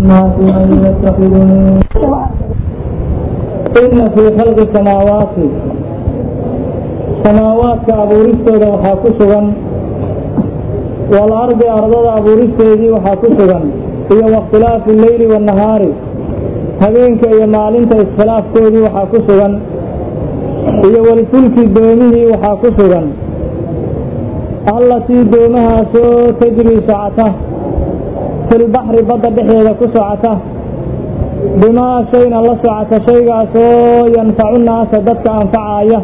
الناس من يتخذ من إن في خلق السماوات سماوات أبوريستooda waxaa ku sugan والأرض أرضada abuuristeedii waxaa ku sugan iyo واkhtilaafi اللeyli والنahaari habeenka iyo maalinta iskhilaafkoodii waxaa ku sugan iyo walfulki doomihii waxaa ku sugan allatii doomahaasoo tajrii socota filbaxri badda dhexdeeda ku socota bimaa shayna la socota shaygaasoo yanfacu naasa dadka anfacaaya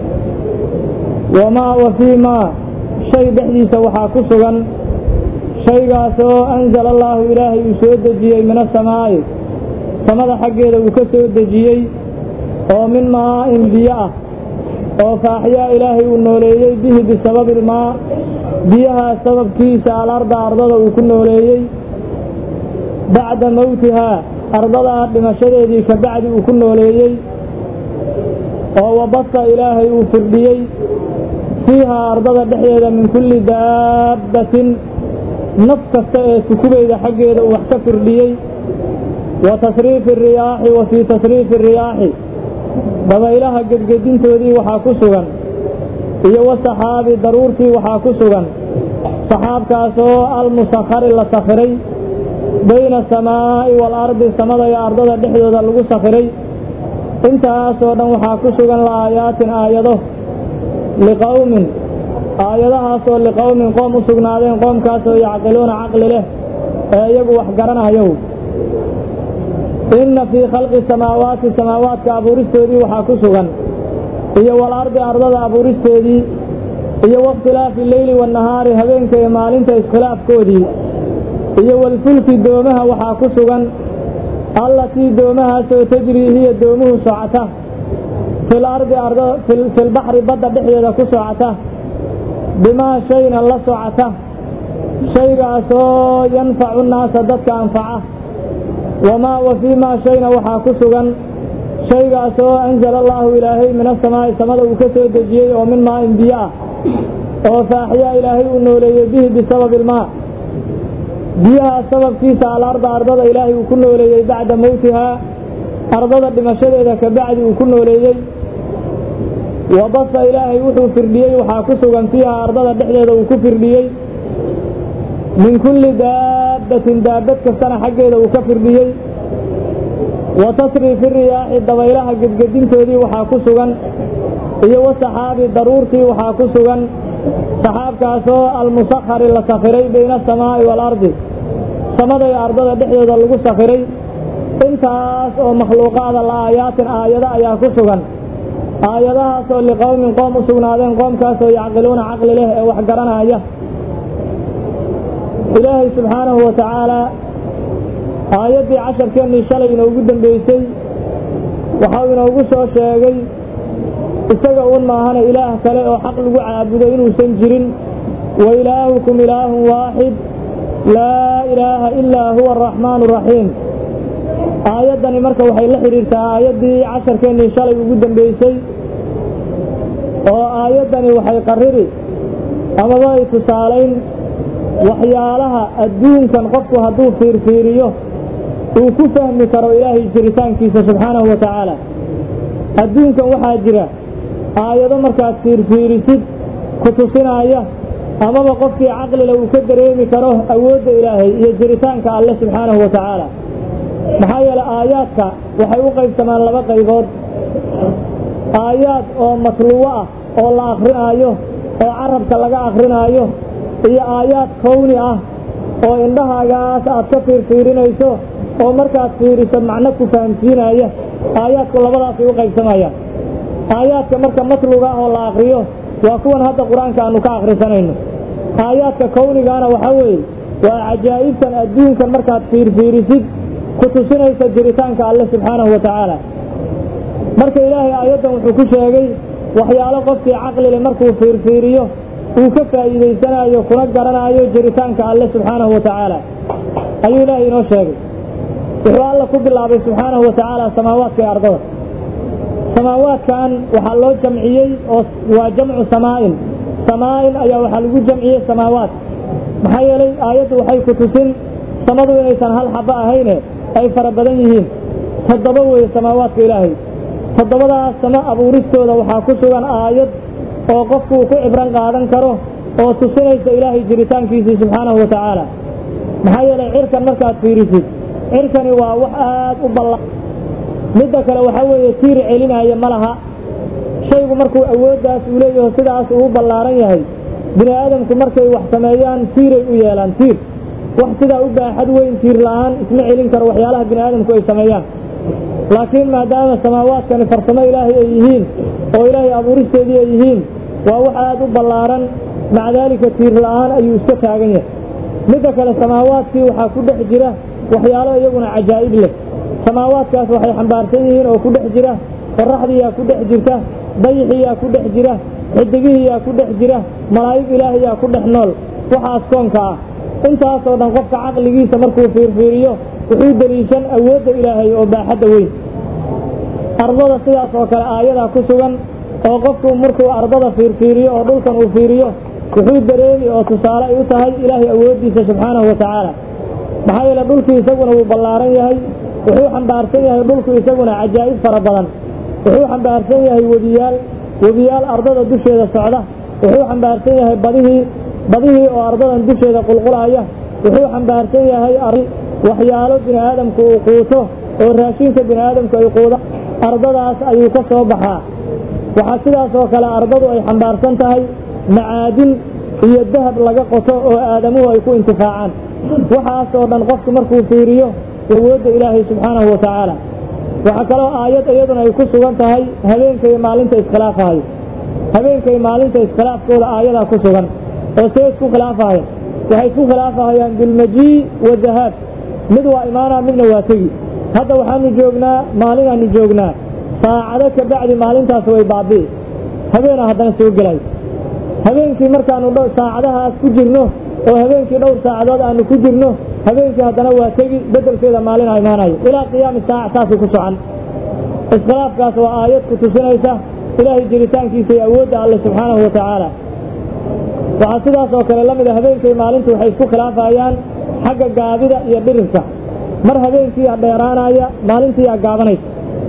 wamaa wa fii maa shay dhexdiisa waxaa ku sugan shaygaasoo anzala allaahu ilaahay uu soo dejiyey min asamaa'i samada xaggeeda uu ka soo dejiyey oo min maa'in biyo ah oo faaxyaa ilaahay uu nooleeyey bihi bisababi ilmaa biyahaa sababkiisa alarda ardada uu ku nooleeyey bacda mowtihaa ardadaa dhimashadeedii ka bacdi uu ku nooleeyey oo wabasa ilaahay uu firdhiyey fiihaa ardada dhexdeeda min kulli daabbatin naf kasta ee sukubayda xaggeeda uu wax ka firdhiyey wa tasriifi riyaaxi wa fii tasriifi riyaaxi dabaylaha gedgedintoodii waxaa ku sugan iyo wasaxaabi daruurtii waxaa ku sugan saxaabkaasoo almusakhari la sakhiray bayna asamaa'i waalardi samada iyo ardada dhexdooda lagu sakhiray intaasoo dhan waxaa ku sugan la aayaatin aayado liqowmin aayadahaasoo liqowmin qoom u sugnaadeen qoomkaasoo yacqiluuna caqli leh ee iyagu wax garanayow inna fii khalqi samaawaati samaawaadka abuuristoodii waxaa ku sugan iyo walardi ardada abuuristeedii iyo wakhtilaafi leyli waannahaari habeenka iyo maalinta iskhilaafkoodii iyo walfulki doomaha waxaa ku sugan allatii doomahaasoo tajrii hiya doomuhu socota fil ardi filbaxri badda dhexdeeda ku socota bimaa shayna la socota shaygaasoo yanfacu naasa dadka anfaca wamaa wa fii maa shayna waxaa ku sugan shaygaasoo anzala allaahu ilaahay min asamaa'i samada uu ka soo dejiyey oo min maa'in biyo ah oo faaxyaa ilaahay uu nooleeyey bihi bisababi ilmaa biyaha sababkiisa alarda ardada ilaahay uu ku nooleeyey bacda mowtihaa ardada dhimashadeeda ka bacdi uu ku nooleeyey wabasa ilaahay wuxuu firdhiyey waxaa ku sugan fiiha ardada dhexdeeda uu ku firdhiyey min kulli daabbatin daabad kastana xaggeeda uu ka firdhiyey wa tasriifi riyaaxi dabaylaha gedgedintoodii waxaa ku sugan iyo wasaxaabi daruurtii waxaa ku sugan saxaabkaasoo almusakhari la sakhiray bayna asamaa'i waalardi samada iyo ardada dhexdooda lagu sakhiray intaas oo makhluuqaada la aayaatin aayado ayaa ku sugan aayadahaasoo liqowmin qoom u sugnaadeen qoomkaasoo yacqiluuna caqli leh ee wax garanaya ilaahay subxaanahu wa tacaalaa aayaddii casharkeennii shalay inoogu dambeysay waxau inoogu soo sheegay isaga uun maahana ilaah kale oo xaq lagu caabudo inuusan jirin wa ilaahukum ilaahun waaxid laa ilaaha ilaa huwa araxmaanu araxiim aayaddani marka waxay la xidhiirtaa aayaddii casharkeennii shalay ugu dambeysay oo aayaddani waxay qarriri amaba ay tusaalayn waxyaalaha adduunkan qofku hadduu fiirfiiriyo uu ku fahmi karo ilaahay jiritaankiisa subxaanahu wa tacaala adduunkan waxaa jira aayado markaad fiirfiirisid ku tusinaya amaba qofkii caqlile uu ka dareemi karo awoodda ilaahay iyo jiritaanka alle subxaanahu wa tacaala maxaa yeeley aayaadka waxay u qaybsamaan laba qaybood aayaad oo matluwo ah oo la akrinaayo oo carabka laga akrinaayo iyo aayaad kowni ah oo indhahaagaas aad ka fiirfiirinayso oo markaad fiiriso macno ku fahamsiinaya aayaadku labadaasay u qaybsamayaan aayaadka marka matluga ah oo la akriyo waa kuwan hadda qur-aanka aanu ka akhrisanayno aayaadka kownigaana waxaa weeye waa cajaa'ibtan adduunkan markaad fiirfiirisid ku tusinaysa jiritaanka alle subxaanahu wa tacaala marka ilaahay aayaddan wuxuu ku sheegay waxyaalo qofkii caqlile markuu fiirfiiriyo uu ka faa'iidaysanayo kuna garanaayo jiritaanka alle subxaanahu wa tacaala ayuu ilaahay inoo sheegay wuxuu alla ku bilaabay subxaanahu wa tacaala samaawaadka iyo ardada samaawaadkan waxaa loo jamciyey oo waa jamcu samaa'in samaa'in ayaa waxaa lagu jamciyey samaawaat maxaa yeelay aayaddu waxay ku tusin samadu inaysan hal xabo ahayne ay fara badan yihiin toddoba weeye samaawaadka ilaahay toddobadaas sama abuuristooda waxaa ku sugan aayad oo qofku uu ku cibran qaadan karo oo tusinaysa ilaahay jiritaankiisii subxaanahu wa tacaala maxaa yeelay cirkan markaad fiirisid cirkani waa wax aad u ballan midda kale waxaa weeye tiir celinaya ma laha shaygu markuu awooddaas uu leeyaho sidaas uu u ballaaran yahay bini aadamku markay wax sameeyaan tiiray u yeelaan tiir wax sidaa u baaxad weyn tiir la'aan isma celin karo waxyaalaha bini aadamku ay sameeyaan laakiin maadaama samaawaadkani farsamo ilaahay ay yihiin oo ilaahay abuuristeedii ay yihiin waa wax aad u ballaaran maca daalika tiir la'aan ayuu iska taagan yahay midda kale samaawaadkii waxaa ku dhex jira waxyaalo iyaguna cajaa'ib leh samaawaadkaas waxay xambaarsan yihiin oo ku dhex jira qoraxdiiyaa ku dhex jirta dayixiyaa ku dhex jira xidigihiyaa ku dhex jira malaa'ig ilaahayaa ku dhex nool waxaas koonka ah intaasoo dhan qofka caqligiisa markuu fiirfiiriyo wuxuu deliishan awoodda ilaahay oo baaxadda weyn ardada sidaas oo kale aayadaa ku sugan oo qofku markuu ardada fiirfiiriyo oo dhulkan uu fiiriyo wuxuu dareemi oo tusaale ay u tahay ilaahay awooddiisa subxaanahu wa tacaala maxaa yeele dhulkii isaguna wuu ballaaran yahay wuxuu xambaarsan yahay dhulku isaguna cajaa'ib fara badan wuxuu xambaarsan yahay webiyaal webiyaal ardada dusheeda socda wuxuu xambaarsan yahay badihii badihii oo ardadan dusheeda qulqulaaya wuxuu xambaarsan yahay waxyaalo bini aadamku uu quuto oo raashinka bini aadamku ay quuda ardadaas ayuu ka soo baxaa waxaa sidaas oo kale ardadu ay xambaarsan tahay macaadin iyo dahab laga qoto oo aadamuhu ay ku intifaacaan waxaas oo dhan qofku markuu fiiriyo awoodda ilaahay subxaanahu wa tacaala waxaa kaloo aayad iyaduna ay ku sugan tahay habeenka iyo maalinta iskhilaafahayo habeenka iyo maalinta iskhilaafkooda aayadaa ku sugan oo see isku khilaafahaya waxay isku khilaafahayaan bilmajii wa dahaab mid waa imaanaa midna waa tegi hadda waxaanu joognaa maalinaanu joognaa saacado ka bacdi maalintaas way baabi'i habeena haddana soo gelay habeenkii markaanu saacadahaas ku jirno oo habeenkii dhowr saacadood aanu ku jirno habeenkii haddana waa tegi bedelkeeda maalina imaanayo ilaa qiyaami saaca saasay ku socon iskhilaafkaas waa aayad ku tusinaysa ilaahay jiritaankiisa iyo awoodda alle subxaanahu wa tacaala waxaa sidaas oo kale la mid a habeenkii maalintu waxay isku khilaafayaan xagga gaabida iyo dhirirka mar habeenkii aa dheeraanaya maalintii aa gaabanaysa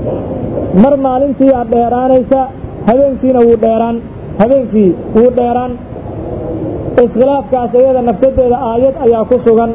mar maalintii aa dheeraanaysa habeenkiina wuu dheeraan habeenkii wuu dheeraan iskhilaafkaas iyada nafsadeeda aayad ayaa ku sugan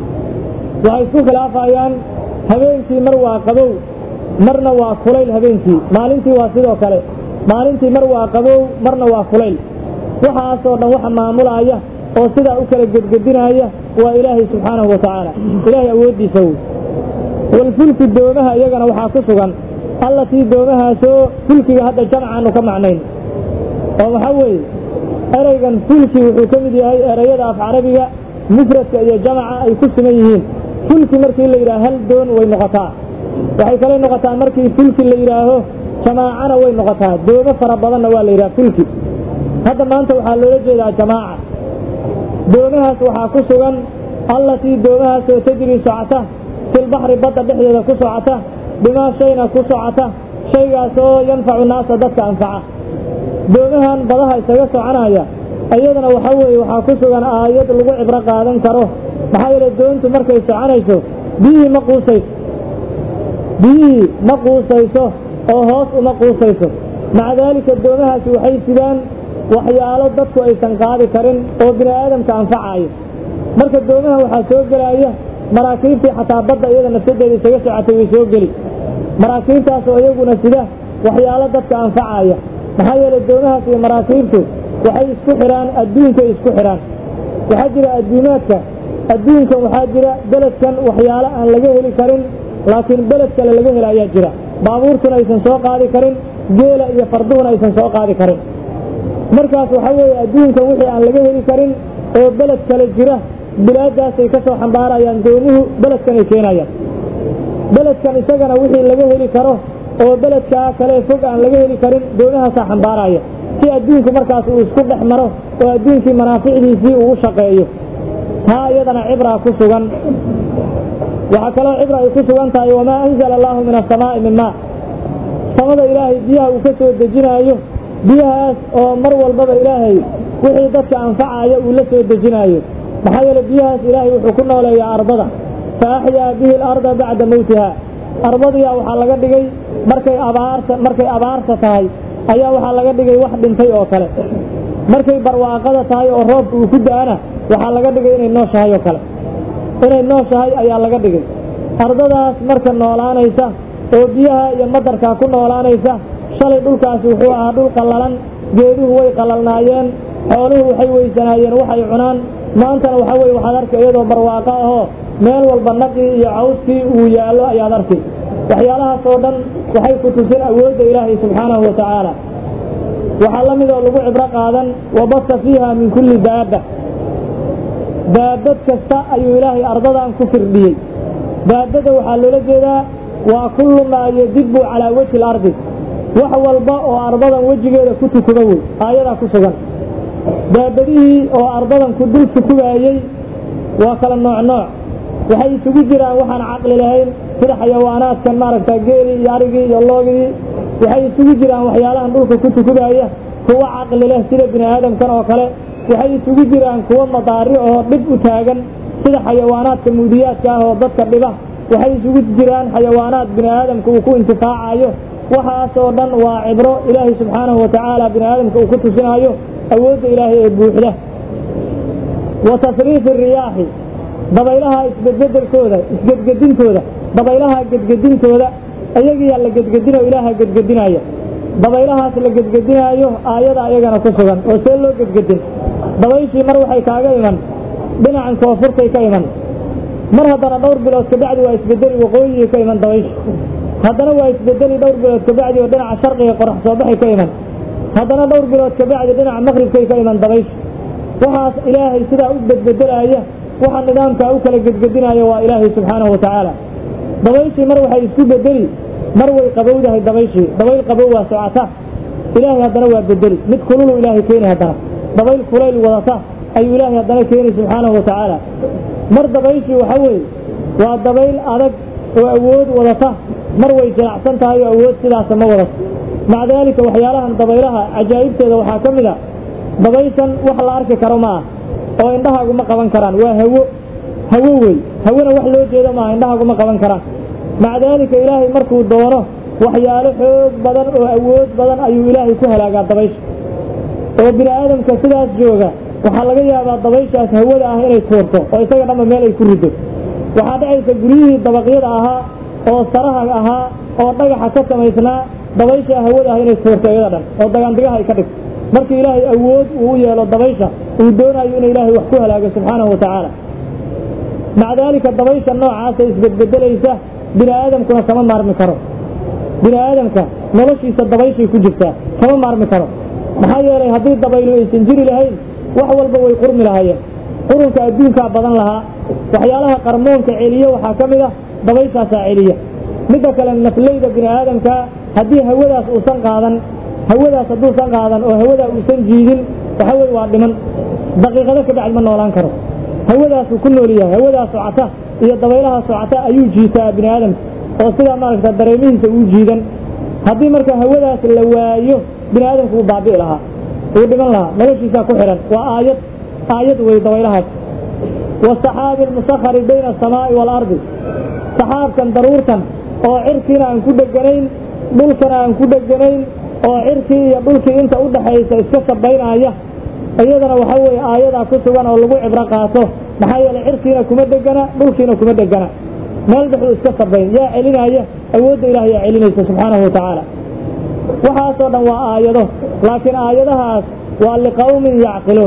waxay isku khilaafayaan habeenkii mar waa qabow marna waa kulayl habeenkii maalintii waa sidoo kale maalintii mar waa qabow marna waa kulayl waxaasoo dhan waxa maamulaaya oo sidaa u kala gedgedinaya waa ilaahay subxaanahu wa tacaala ilaahay awooddiisa wey walfulku doomaha iyagana waxaa ku sugan allatii doomahaasoo fulkiga hadda jamcaanu ka macnayn oo waxaa weeye ereygan fulki wuxuu ka mid yahay ereyada af carabiga mufradka iyo jamaca ay ku siman yihiin fulki markii la yidhaha hal doon way noqotaa waxay kale noqotaa markii fulki la yidhaaho jamaacana way noqotaa doomo fara badanna waa la yidhaha fulki hadda maanta waxaa loola jeedaa jamaaca doomahaas waxaa ku sugan allatii doomahaasoo tajri socota filbaxri badda dhexdeeda ku socota bimaa shayna ku socota shaygaasoo yanfacu naasa dadka anfaca doomahan badaha isaga soconaya iyadana waxaa weeye waxaa ku sugan aayad lagu cibro qaadan karo maxaa yeele doontu markay soconayso biyihii ma quusayso biyihii ma quusayso oo hoos uma quusayso maca daalika doomahaasi waxay sidaan waxyaalo dadku aysan qaadi karin oo bini aadamka anfacayo marka doomaha waxaa soo gelaya maraakiibtii xataa badda iyada nafsadeeda isaga socotay way soo geli maraakiibtaasoo iyaguna sida waxyaalo dadka anfacaya maxaa yeele doomahaas iyo maraakiibtu waxay isku xidhaan adduunkay isku xidhaan waxaa jira adduumaadka adduunkan waxaa jira beledkan waxyaalo aan laga heli karin laakiin beled kale laga hela ayaa jira baabuurtuna aysan soo qaadi karin geela iyo farduhuna aysan soo qaadi karin markaas waxaa weeye adduunkan wixii aan laga heli karin oo beled kale jira bilaadaasay ka soo xambaarayaan doomuhu beledkanay keenayaan beledkan isagana wixii laga heli karo oo beledkaa kale fog aan laga heli karin doomahaasaa xambaaraya si adduunku markaas uu isku dhex maro oo adduunkii manaaficdiisii uu u shaqeeyo taa iyadana cibraa ku sugan waxaa kaloo cibra ay ku sugan tahay wamaa anzala allaahu min asamaa'i min maa samada ilaahay biyaha uu ka soo dejinaayo biyahaas oo mar walbaba ilaahay wixii dadka anfacaya uu la soo dejinaayo maxaa yeele biyahaas ilaahay wuxuu ku nooleeyaa ardada fa axyaa bihi alarda bacda mowtiha ardadiyaa waxaa laga dhigay markay abaarta markay abaarta tahay ayaa waxaa laga dhigay wax dhintay oo kale markay barwaaqada tahay oo roobka uu ku da-ana waxaa laga dhigay inay nooshahay oo kale inay nooshahay ayaa laga dhigay ardadaas marka noolaanaysa oo biyaha iyo madarkaa ku noolaanaysa shalay dhulkaasi wuxuu ahaa dhul qallalan geeduhu way qalalnaayeen xooluhu waxay weysanaayeen waxay cunaan maantana waxa weye waxaad arki iyadoo barwaaqo ahoo meel walba naqii iyo cawskii uu yaallo ayaad arki waxyaalahaas oo dhan waxay ku tusin awoodda ilaahay subxaanahu wa tacaala waxaa la mid oo lagu cibro qaadan wabasa fiiha min kulli daaba daabad kasta ayuu ilaahay ardadan ku firdhiyey daabadda waxaa loola jeedaa waa kullu maa yadibu calaa wejhi lardi wax walba oo ardadan wejigeeda ku tukuba wey aayadaa ku sugan daabadihii oo ardadan ku dul tukubaayey waa kala nooc nooc waxay isugu jiraan waxaan caqli lahayn sida xayawaanaadkan maaragta geelii iyo arigii iyo loogii waxay isugu jiraan waxyaalahan dhulka ku tukubaaya kuwa caqli leh sida bini aadamkan oo kale waxay isugu jiraan kuwa madaari oo dhib u taagan sida xayawaanaadka muudiyaadka ah oo dadka dhiba waxay isugu jiraan xayawaanaad bini aadamka uu ku intifaacayo waxaas oo dhan waa cibro ilaahay subxaanahu wa tacaala bini aadamka uu ku tusinaayo awoodda ilaahay ee buuxda wa tasriifi riyaaxi dabaylaha isbedbedelkooda isgedgedintooda dabaylaha gedgedintooda ayagiyaa la gedgedino ilaaha gedgedinaya dabaylahaas la gedgedinaayo aayada ayagana ku sugan oo see loo gedgedin dabayshii mar waxay kaaga iman dhinacan koonfurtay ka iman mar haddana dhowr bilood kabacdi waa isbedeli waqooyigii ka iman dabayshi haddana waa isbedeli dhowr bilood kabacdi oo dhinaca sharqiga qorax soo baxay ka iman haddana dhowr bilood kabacdi dhinaca maqribkay ka iman dabayshi waxaas ilaahay sidaa u bedbedelaaya waxa nidaamkaa u kala gedgedinaayo waa ilaahay subxaanahu wa tacaala dabayshii mar waxay isku bedeli mar way qabowdahay dabayshii dabayl qabow waa socota ilaahay haddana waa bedeli mid kululu ilaahay keeni haddana dabayl kulayl wadata ayuu ilaahay haddana keeni subxaanahu wa tacaala mar dabayshii waxa weeye waa dabayl adag oo awood wadata mar way jinacsan tahay oo awood sidaasa ma wadato maca daalika waxyaalahan dabaylaha cajaa'ibteeda waxaa ka mid a dabayshan wax la arki karo ma ah oo indhahaagu ma qaban karaan waa hawo hawo wey hawona wax loo jeedo maaha indhahaagu ma qaban karaan maca daalika ilaahay markuu doono waxyaalo xoog badan oo awood badan ayuu ilaahay ku halaagaa dabaysha oo bini aadamka sidaas jooga waxaa laga yaabaa dabayshaas hawada ah inay tuurto oo isaga dhanba meel ay ku riddo waxaa dhacaysa guryihii dabaqyada ahaa oo saraha ahaa oo dhagaxa ka samaysnaa dabaysha hawada ah inay tuurto iyada dhan oo dagaandigaha ay ka dhigto markii ilaahay awood uu u yeelo dabaysha uu doonayo in ilaahay wax ku halaago subxaanahu wa tacaala maca daalika dabaysha noocaasa isbedbedelaysa bini aadamkuna kama maarmi karo bini aadamka noloshiisa dabayshay ku jirtaa kama maarmi karo maxaa yeelay haddii dabaylu aysan jiri lahayn wax walba way qurmi lahaayeen qurunka adduunkaa badan lahaa waxyaalaha qarmoonka celiya waxaa ka mid ah dabayshaasaa celiya midda kale nafleyda bini aadamka haddii hawadaas uusan qaadan hawadaas hadduusan qaadan oo hawadaa uusan jiidin waxa weye waa dhiman daqiiqado ka bacdi ma noolaan karo hawadaasuu ku nool yahay hawadaas socota iyo dabaylaha socota ayuu jiitaa bini aadamka oo sidaa maaragta dareemihiisa uu jiidan haddii marka hawadaas la waayo bini aadamku wuu baabi'i lahaa wuu dhiman lahaa noloshiisaa ku xidhan waa aayad aayad wey dabaylahaas wasaxaabi almusakari bayna asamaa'i waalardi saxaabkan daruurtan oo cirkiina aan ku dheganayn dhulkana aan ku dheganayn oo cirkii iyo dhulkii inta u dhaxaysa iska sabaynaya iyadana waxa weeye aayadaa ku sugan oo lagu cibro qaato maxaa yeelay cirkiina kuma dhegana dhulkiina kuma dhegana meel dhexuu iska sabayn yaa celinaya awoodda ilaah yaa celinaysa subxaanahu wa tacaala waxaasoo dhan waa aayado laakiin aayadahaas waa liqawmin yacqiluun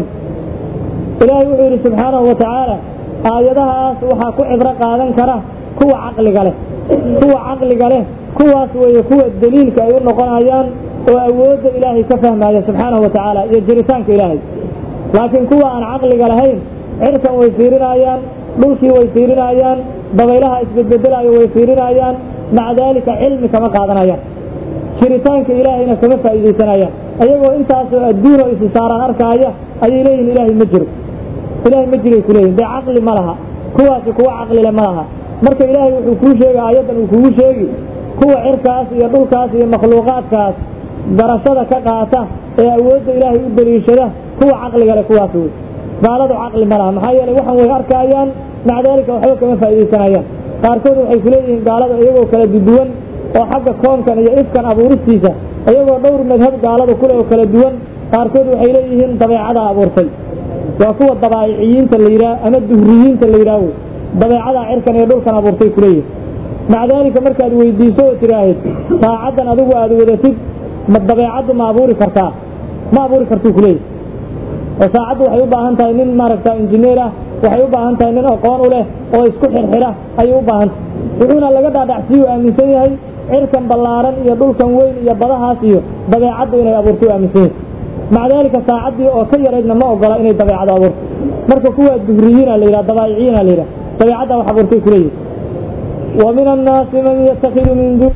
ilaahay wuxuu yidhi subxaanahu wa tacaala aayadahaas waxaa ku cibro qaadan kara kuwa caqliga leh kuwa caqliga leh kuwaas weeye kuwa daliilka ay u noqonayaan oo awoodda ilaahay ka fahmaya subxaanahu wa tacaala iyo jiritaanka ilaahay laakiin kuwa aan caqliga lahayn cirkan way fiirinayaan dhulkii way fiirinayaan dabaylaha isbedbedelaayo way fiirinayaan maca daalika cilmi kama qaadanayaan jiritaanka ilaahayna kama faa'iidaysanayaan ayagoo intaasoo adduunoo isi saaraan arkaaya ayay leeyihin ilaahay ma jiro ilaahay ma jiray kuleeyihin dee caqli ma laha kuwaasi kuwa caqlile ma laha marka ilaahay wuxuu kuu sheegay aayaddan uu kugu sheegi kuwa cirkaas iyo dhulkaas iyo makhluuqaadkaas garashada ka qaata ee awoodda ilaahay u daliishada kuwa caqliga leh kuwaas wey gaaladu caqli ma laha maxaa yeelay waxan way arkaayaan maca daalika waxba kama faa'iidaysanayaan qaarkood waxay ku leeyihiin gaalada iyagoo kala duduwan oo xagga koonkan iyo ifkan abuuristiisa iyagoo dhowr madhab gaalada kule oo kala duwan qaarkood waxay leeyihiin dabeecadaa abuurtay waa kuwa dabaa'iciyiinta la yidhaah ama duhriyiinta la yidhaaho dabeecadaa cirkan iyo dhulkan abuurtay kuleeyihin maca daalika markaad weydiiso oo tidhaahid saacaddan adigu aad wadatid ma dabeecaddu ma abuuri kartaa ma abuuri kartuu kuleeyahy oo saacaddu waxay u baahan tahay nin maaragta injineer ah waxay u baahan tahay nin aqoon u leh oo isku xirxira ayay u baahan tahay wuxuuna laga dhaadhacsiiye u aaminsan yahay cirkan ballaaran iyo dhulkan weyn iyo badahaas iyo dabeecaddu inay abuurto u aaminsan yahay maca daalika saacaddii oo ka yaraydna ma ogola inay dabeecad abuurto marka kuwaa duhriyiina la yidhaha dabaa'iciina la yidhaha dabeecadda wax abuurtay kuleeyihi wa min annaasi man yattakidu min dun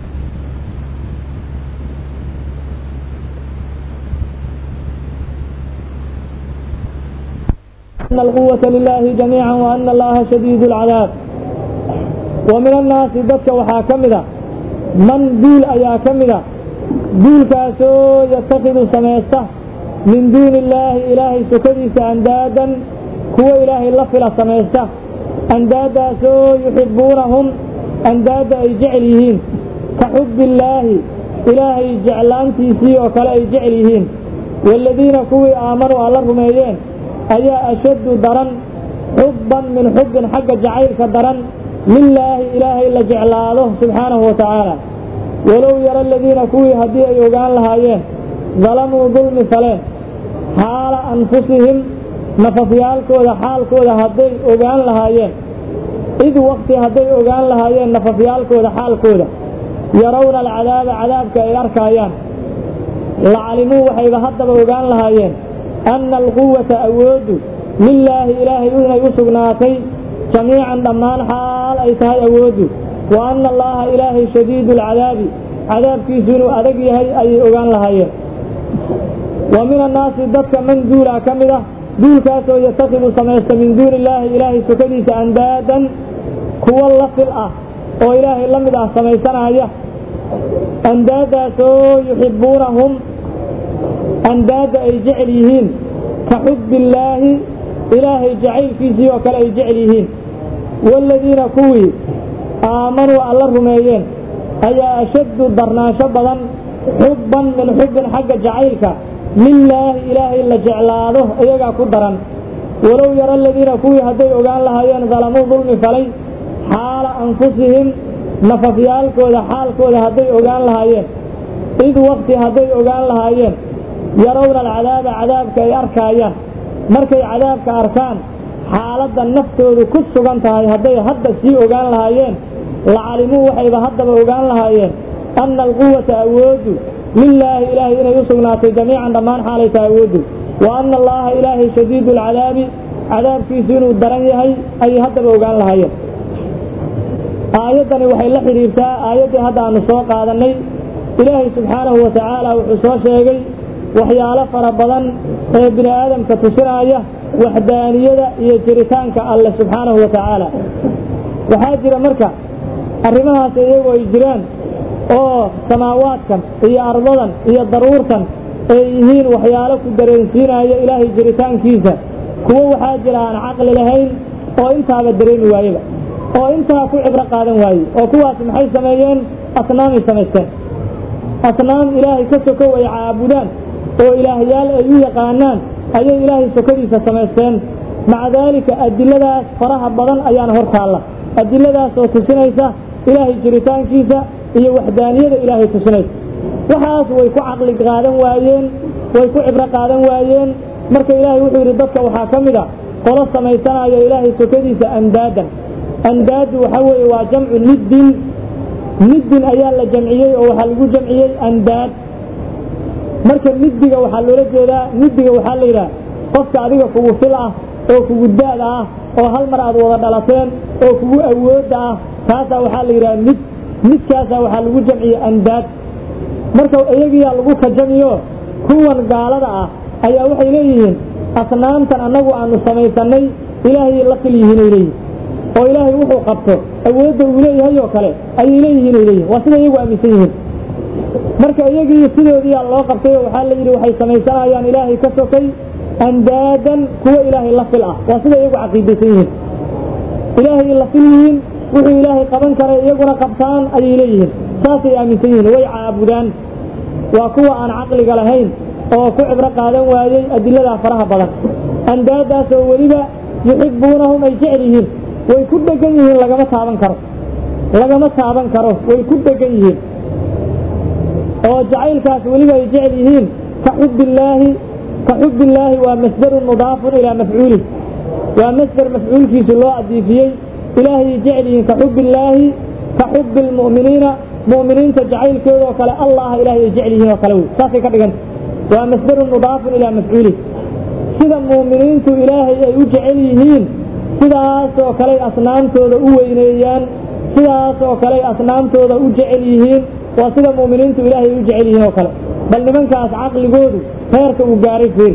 أن القوة لله جميعا وأن الله شديد العذاب ومن الناس ضدك وحا كمدا من دول أيا كمدا دول كاسو يتخذ سميسته من دون الله إلهي سكديس أندادا هو إلهي لفل سميسته أندادا سو يحبونهم أندادا أي جعليهين كحب الله إلهي جعلان تيسي وكلا أي جعليهين والذين كوي آمنوا على الرميين ayaa ashaddu daran xubban min xubbin xagga jacaylka daran lilaahi ilaahay la jeclaado subxaanahu wa tacaala walow yara aladiina kuwii haddii ay ogaan lahaayeen dalamuu dulmi faleen xaala anfusihim nafafyaalkooda xaalkooda hadday ogaan lahaayeen id wakti hadday ogaan lahaayeen nafafyaalkooda xaalkooda yarawna alcadaaba cadaabka ay arkaayaan lacalimuu waxayba haddaba ogaan lahaayeen ana alquwata awoodu lilaahi ilaahay inay u sugnaatay jamiican dhammaan xaal ay tahay awooddu wa ana allaha ilaahay shadiidu alcadaabi cadaabkiisu inuu adag yahay ayay ogaan lahaayeen wa min annaasi dadka man duulaa ka mid ah duulkaasoo yatakidu samaysta min duuni illaahi ilaahay sukadiisa andaadan kuwo la fil ah oo ilaahay la mid ah samaysanaya andaadaasoo yuxibbuunahum andaada ay jecel yihiin ka xubbi illaahi ilaahay jacaylkiisii oo kale ay jecel yihiin waaladiina kuwii aamanuu alla rumeeyeen ayaa ashaddu darnaansho badan xubban min xubbin xagga jacaylka lilaahi ilaahay la jeclaado iyagaa ku daran walow yara aladiina kuwii hadday ogaan lahaayeen dalamuu dulmi falay xaala anfusihim nafafyaalkooda xaalkooda hadday ogaan lahaayeen id wakti hadday ogaan lahaayeen yarawna alcadaaba cadaabka ay arkaayaan markay cadaabka arkaan xaaladda naftoodu ku sugan tahay hadday hadda sii ogaan lahaayeen lacalimuu waxayba haddaba ogaan lahaayeen anna alquwata awoodu lilaahi ilaahay inay u sugnaatay jamiican dhammaan xaalay tahay awooddu wa anna allaha ilaahay shadiidu alcadaabi cadaabkiisu inuu daran yahay ayay haddaba ogaan lahaayeen aayaddani waxay la xidhiirtaa aayaddii hadda aanu soo qaadannay ilaahay subxaanahu wa tacaala wuxuu soo sheegay waxyaalo fara badan ee bini aadamka tusinaya waxdaaniyada iyo jiritaanka alleh subxaanahu wa tacaala waxaa jira marka arrimahaas iyagoo ay jiraan oo samaawaadkan iyo ardadan iyo daruurtan ay yihiin waxyaalo ku dareensiinaya ilaahay jiritaankiisa kuwo waxaa jira aan caqli lahayn oo intaaba dareemi waayeba oo intaa ku cibro qaadan waaye oo kuwaas maxay sameeyeen asnaamay samaysteen asnaam ilaahay ka sokow ay caabudaan oo ilaahyaal ay u yaqaanaan ayay ilaahay sokadiisa samaysteen maca daalika adiladaas faraha badan ayaana hor taalla adiladaas oo tusinaysa ilaahay jiritaankiisa iyo waxdaaniyada ilaahay tusinaysa waxaas way ku caqli qaadan waayeen way ku cibro qaadan waayeen marka ilaahay wuxuu yidhi dadka waxaa ka mid a qolo samaysanaya ilaahay sokadiisa andaadan andaadu waxa weeye waa jamcu niddin niddin ayaa la jamciyey oo waxaa lagu jamciyey andaad marka niddiga waxaa loola jeedaa niddiga waxaa la yidhaha qofka adiga kugu fil ah oo kugu daada ah oo hal mar aad wada dhalateen oo kugu awoodda ah kaasaa waxaa la yidhaha nid nidkaasaa waxaa lagu jamciyey andaad marka iyagiyaa lagu kajamiyo kuwan gaalada ah ayaa waxay leeyihiin asnaamtan annagu aanu samaysanay ilaahay la fil yihiinay leeyihin oo ilaahay wuxuu qabto awoodda uu leeyahay oo kale ayay leeyihiin ay leeyihin waa sida iyagu aaminsan yihiin marka iyagii sidoodiyaa loo qabtay oo waxaa la yidhi waxay samaysanayaan ilaahay ka sokay andaadan kuwo ilaahay la fil ah waa sida iyagu caqiidaysan yihiin ilaahay la fil yihiin wuxuu ilaahay qaban karay iyaguna qabtaan ayay leeyihiin saasay aaminsan yihiin way caabudaan waa kuwa aan caqliga lahayn oo ku cibro qaadan waayey adiladaa faraha badan andaadaas oo weliba yuxibbuunahum ay jecel yihiin way ku dhegan yihiin lagama taaban karo lagama taaban karo way ku dhegan yihiin oo jacaylkaas weliba ay jecel yihiin ka xubbillaahi ka xubbillaahi waa masdarun mudaafun ilaa mafcuulih waa masder mafcuulkiisu loo adiifiyey ilaahay jecel yihiin ka xubbillaahi ka xubbi lmu'miniina mu'miniinta jacaylkooda oo kale allah ilaahay ay jecel yihiin oo kale wey saasay ka dhiganta waa masdarun mudaafun ilaa mafcuulih sida mu'miniintu ilaahay ay u jecel yihiin sidaas oo kaley asnaamtooda u weyneeyaan sidaas oo kaley asnaamtooda u jecel yihiin waa sida mu'miniintu ilaahay u jecel yihiin oo kale bal nimankaas caqligoodu heerka uu gaaray fiir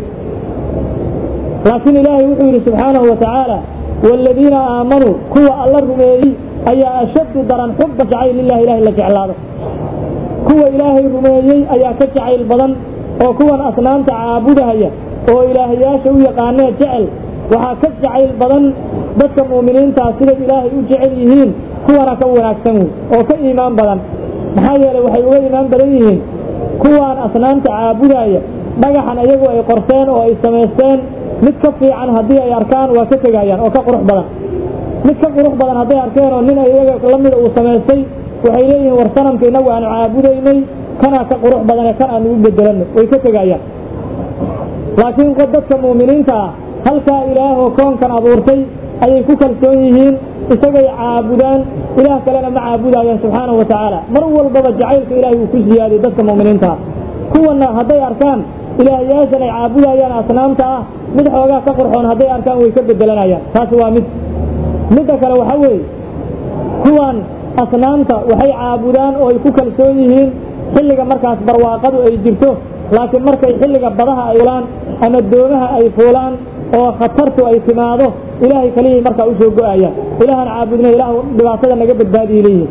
laakiin ilaahay wuxuu yidhi subxaanahu wa tacaala waaladiina aamanuu kuwa alla rumeeyey ayaa ashaddu daran xubba jacayl lilahi ilahay la jeclaado kuwa ilaahay rumeeyey ayaa ka jacayl badan oo kuwan asnaamta caabudahaya oo ilaahayaasha u yaqaanee jecel waxaa ka jacayl badan dadka mu'miniintaa siday ilaahay u jecel yihiin kuwana ka wanaagsan wey oo ka iimaan badan maxaa yeelay waxay uga iimaan badan yihiin kuwaan asnaamta caabudaya dhagaxan iyagu ay qorteen oo ay samaysteen mid ka fiican haddii ay arkaan waa ka tegayaan oo ka qurux badan mid ka qurux badan hadday arkeen oo nin iyaga la mida uu samaystay waxay leeyihiin war sanamka innagu aanu caabudaynay kanaa ka qurux badane kan aanu u bedelanno way ka tegayaan laakiin dadka mu'miniinta ah halkaa ilaahoo koonkan abuurtay ayay ku kalsoon yihiin isagay caabudaan ilaah kalena ma caabudayaan subxaanahu wa tacaala mar walbaba jacaylka ilaahay uu ku siyaadiyey dadka mu'miniinta ah kuwana hadday arkaan ilaahyaashan ay caabudayaan asnaamta ah mid xoogaa ka qurxoon hadday arkaan way ka bedelanayaan taasi waa mid midda kale waxa weeye kuwan asnaamta waxay caabudaan oo ay ku kalsoon yihiin xilliga markaas barwaaqadu ay jirto laakiin markay xilliga badaha ay fulaan ama doomaha ay fuulaan oo khatartu ay timaado ilaahay kaliyay markaa usoo go-ayaan ilaahan caabudna ilaah dhibaatada naga badbaadiyay leeyihin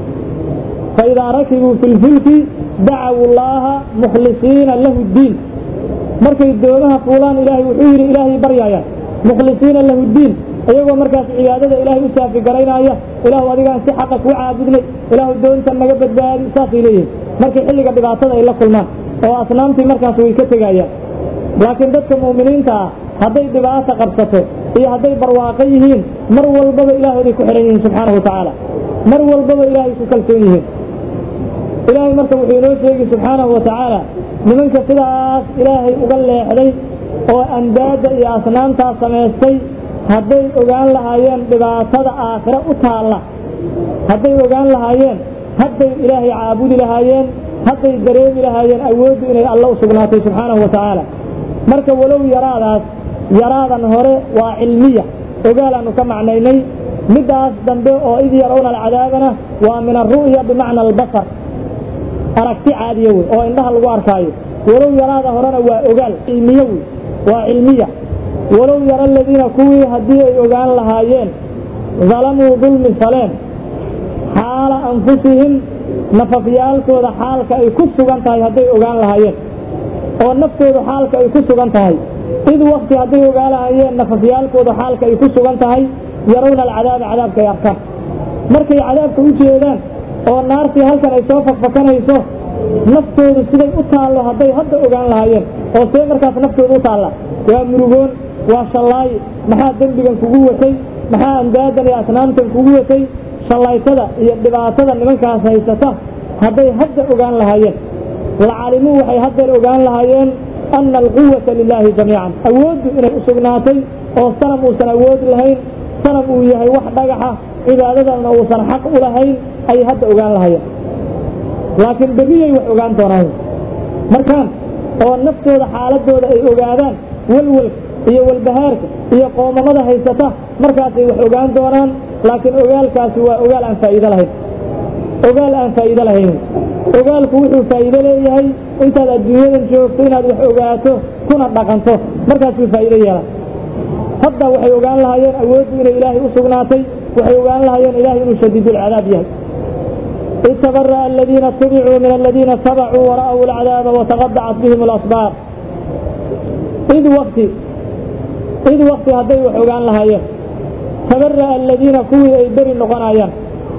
faidaa rakibuu fi lfulki dacaw llaaha mukhlisiina lahu ddiin markay doomaha fuulaan ilaahay wuxuu yidhi ilaahay baryaayaan mukhlisiina lahu ddiin iyagoo markaas cibaadada ilaahay u saafi garaynaya ilaahu adigaan si xaqa kuu caabudnay ilaahu doonta naga badbaadi saasay leeyihin markay xilliga dhibaatada ay la kulmaan oo asnaamtii markaas way ka tegayaan laakiin dadka mu'miniinta ah hadday dhibaata qabsato iyo hadday barwaaqo yihiin mar walbaba ilaahooday ku xidhan yihiin subxaanahu wa tacaala mar walbaba ilaahay ku kalsoon yihiin ilaahay marka wuxuu inoo sheegi subxaanahu wa tacaala nimanka sidaas ilaahay uga leexday oo andaada iyo asnaamtaas samaystay hadday ogaan lahaayeen dhibaatada aakhiro u taalla hadday ogaan lahaayeen hadday ilaahay caabudi lahaayeen hadday dareemi lahaayeen awooddu inay alla u sugnaatay subxaanahu wa tacaala marka walow yaraadaas yaraadan hore waa cilmiya ogaalaanu ka macnaynay middaas dambe oo id yarawna alcadaabana waa min alru'ya bimacna albasar aragti caadiya wey oo indhaha lagu arkaayo walow yaraada horena waa ogaal cilmiye wey waa cilmiya walow yara aladiina kuwii haddii ay ogaan lahaayeen dalamuu dulmi faleen xaala anfusihim nafafyaalkooda xaalka ay ku sugan tahay hadday ogaan lahaayeen oo naftoodu xaalka ay ku sugan tahay id wakti hadday ogaan lahaayeen nafafyaalkooda xaalka ay ku sugan tahay yarawna alcadaaba cadaabka ay arkaan markay cadaabka u jeedaan oo naartii halkan ay soo fakfakanayso naftoodu siday u taallo hadday hadda ogaan lahaayeen oo see markaas naftoodu u taalla waa murugoon waa shallaay maxaa dembigan kugu watay maxaa andaadan iyo asnaamtan kugu watay shallaytada iyo dhibaatada nimankaas haysata hadday hadda ogaan lahaayeen lacalimuu waxay haddeer ogaan lahaayeen ana alquwata lilaahi jamiican awooddu inay u sugnaatay oo sanam uusan awoodi lahayn sanam uu yahay wax dhagaxa cibaadadana uusan xaq u lahayn ayay hadda ogaan lahaayeen laakiin berriyay wax ogaan doonaan markaan oo naftooda xaaladooda ay ogaadaan welwelka iyo walbahaarka iyo qoomamada haysata markaasay wax ogaan doonaan laakiin ogaalkaasi waa ogaal aan faa'iido lahayn ogaal aan faa'iido lahayn ogaalku wuxuu faa'iido leeyahay intaad adduunyadan joogto inaad wax ogaato kuna dhaqanto markaasuu faa'iido yeelan hadda waxay ogaan lahaayeen awooddu inay ilaahay u sugnaatay waxay ogaan lahaayeen ilaahay inuu shadiidulcadaab yahay id tabara'a aladiina ittabicuu min aladiina tabacuu wara'w alcadaaba wataqadacat bihim alasbaar id wakti id wakti hadday wax ogaan lahaayeen tabara'a aladiina kuwii ay beri noqonayaan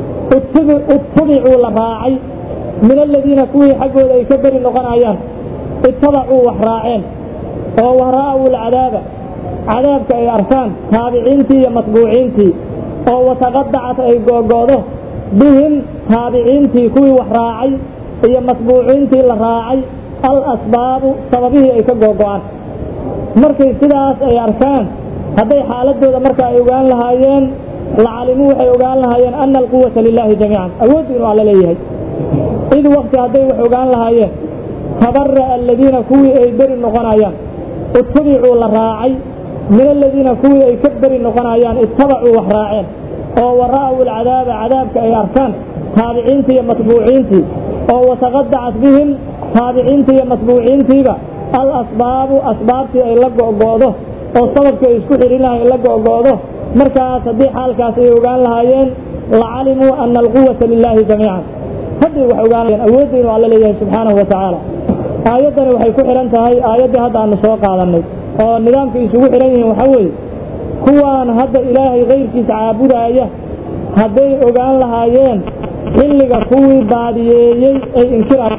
ittabicuu la raacay min aladiina kuwii xaggooda ay ka beri noqonayaan ittabacuu wax raaceen oo wara'aw alcadaaba cadaabka ay arkaan taabiciintii iyo matbuuciintii oo wataqadacat ay googo'do bihim taabiciintii kuwii wax raacay iyo matbuuciintii la raacay al asbaabu sababihii ay ka googo'aan markay sidaas ay arkaan hadday xaaladooda marka ay ogaan lahaayeen lacalimuu waxay ogaan lahaayeen ana alquwata lilaahi jamiican awooddu inuu alla leeyahay id wakti hadday wax ogaan lahaayeen tabara'a aladiina kuwii ay beri noqonayaan ittabicuu la raacay min aladiina kuwii ay ka beri noqonayaan ittabacuu wax raaceen oo wara'aw alcadaaba cadaabka ay arkaan taabiciintii iyo matbuuciintii oo wataqadacat bihim taabiciintii iyo matbuuciintiiba al asbaabu asbaabtii ay la go'go'do oo sababkii ay isku xidhin lahay la go'go'do markaas haddii xaalkaas ay ogaan lahaayeen lacalimuu ana alquwata lilaahi jamiican hadday wax ogaan lahayeen awoodda inuu alla leeyahay subxaanahu wa tacaala aayaddani waxay ku xidhan tahay aayaddii hadda aanu soo qaadannay oo nidaamka isugu xidhan yihiin waxaa weeye kuwaan hadda ilaahay kayrkiisa caabudaaya hadday ogaan lahaayeen xilliga kuwii baadiyeeyey ay inkiraan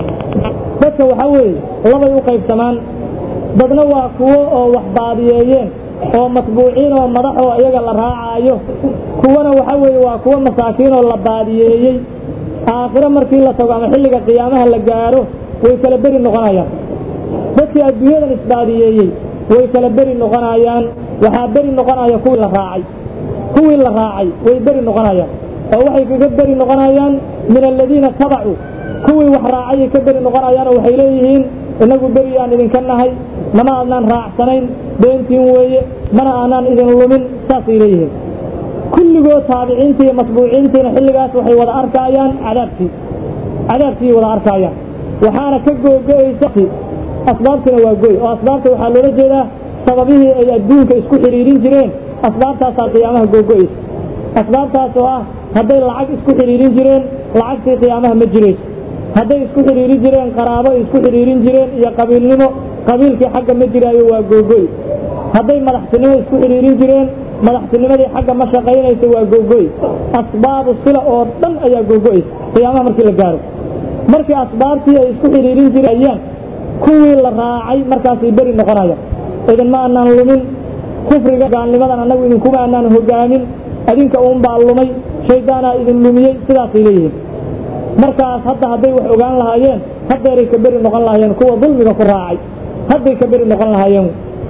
dadka waxaa weeye labay u qaybsamaan dadna waa kuwo oo wax baadiyeeyeen oo matbuuciin oo madax oo iyaga la raacaayo kuwana waxa weeye waa kuwo masaakiin oo la baadiyeeyey aakhiro markii la tago ama xilliga qiyaamaha la gaaro way kala beri noqonayaan dadkii adduunyadan isbaadiyeeyey way kala beri noqonayaan waxaa beri noqonaya kuwii la raacay kuwii la raacay way beri noqonayaan oo waxay kaga beri noqonayaan min aladiina tabacuu kuwii wax raacayay ka beri noqonayaan oo waxay leeyihiin inagu beri aan idinka nahay mana aanaan raacsanayn beentiin weeye mana aanaan idin lumin saasay leeyihiin kulligood taabiciintii iyo matbuuciintiina xilligaas waxay wada arkaayaan cadaabkii cadaabkii wada arkaayaan waxaana ka googo'aysa asbaabtina waa goy oo asbaabta waxaa loola jeedaa sababihii ay adduunka isku xidhiirin jireen asbaabtaasaa qiyaamaha googo'aysa asbaabtaas oo ah hadday lacag isku xidhiirin jireen lacagtii qiyaamaha ma jirayso hadday isku xidhiirin jireen qaraabo isku xidhiirin jireen iyo qabiilnimo qabiilkii xagga ma jiraayo waa googoy hadday madaxtinimo isku xidhiirin jireen madaxtinimadii xagga ma shaqaynayso waa googoy asbaabu sila oo dhan ayaa googo'aysa qiyaamaha markii la gaaro markii asbaabtii ay isku xidhiirin jirayaan kuwii la raacay markaasay beri noqonayaan idinma aanaan lumin kufriga gaalnimadan annagu idinkuma aanaan hogaamin adinka uunbaa lumay shaydaanaa idin lumiyey sidaasay leeyihiin markaas hadda hadday wax ogaan lahaayeen haddeeray ka beri noqon lahaayeen kuwa dulmiga ku raacay hadday ka beri noqon lahaayeen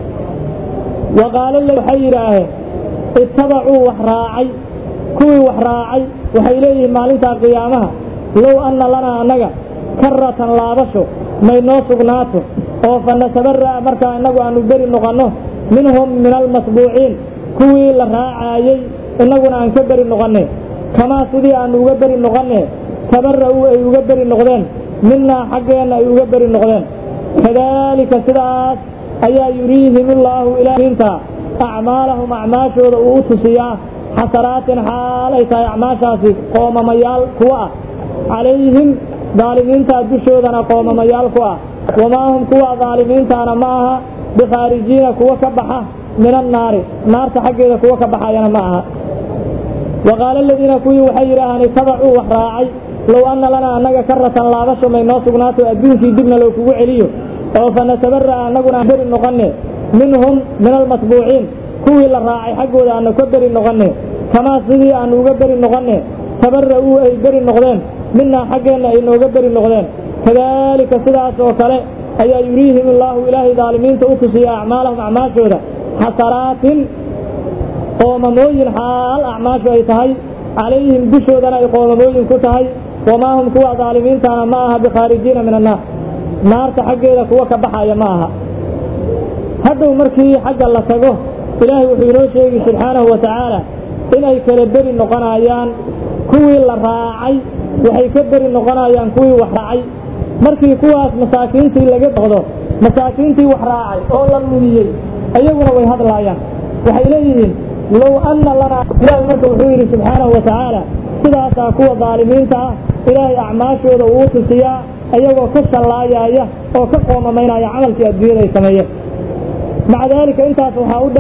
waqaalo waxay yidhaaheen ittabacuu wax raacay kuwii wax raacay waxay leeyihiin maalintaa qiyaamaha low anna lanaa annaga karatan laabasho may noo sugnaato oo fa natabara'a markaa innagu aanu beri noqonno minhum min almasbuuciin kuwii la raacaayey innaguna aan ka beri noqonne kamaa sidii aanu uga beri noqonne tabara'uu ay uga beri noqdeen minaa xaggeenna ay uga beri noqdeen kadaalika sidaas ayaa yuriihim illaahu ilaahinta acmaalahum acmaashooda uu u tusiyaa xasanaatin xaal ay tahay acmaashaasi qoomamayaal kuwa ah calayhim daalimiintaa dushoodana qoomamayaal ku ah wamaa hum kuwa daalimiintaana ma aha bikhaarijiina kuwa ka baxa min annaari naarta xaggeeda kuwa ka baxayana ma aha waqaala aladiina kuwii waxay yidhaahaan itabacuu wax raacay low anna lanaa annaga karatan laabasho may noo sugnaato adduunkii dibna loo kugu celiyo oo fa natabara'a annaguna beri noqonne minhum min almatbuuciin kuwii la raacay xaggooda aanu ka beri noqonne kamaa sidii aanu uga beri noqonne tabara'uu ay beri noqdeen minaa xaggeenna ay nooga beri noqdeen kadaalika sidaas oo kale ayaa yuriihim illaahu ilaahay daalimiinta u tusiya acmaalahum acmaashooda xasanaatin qoomamooyin xaal acmaashu ay tahay calayhim dushoodana ay qoomamooyin ku tahay wamaa hum kuwa daalimiintaana ma aha bikhaarijiina min annaar naarta xaggeeda kuwa ka baxaya ma aha hadhow markii xagga la tago ilaahay wuxuu inoo sheegi subxaanahu wa tacaala inay kala beri noqonayaan kuwii la raacay waxay ka beri noqonayaan kuwii wax raacay markii kuwaas masaakiintii laga noqdo masaakiintii wax raacay oo la lumiyey iyaguna way hadlaayaan waxay leeyihiin low anna lanaa ilaahay marka wuxuu yidhi subxaanahu wa tacaala sidaasaa kuwa daalimiinta ah ilaahay acmaashooda uu tusiyaa iyagoo ka shallaayaaya oo ka qoomamaynaya camalkii adduunyada ay sameeyeen maca daalika intaas waxaa u dheer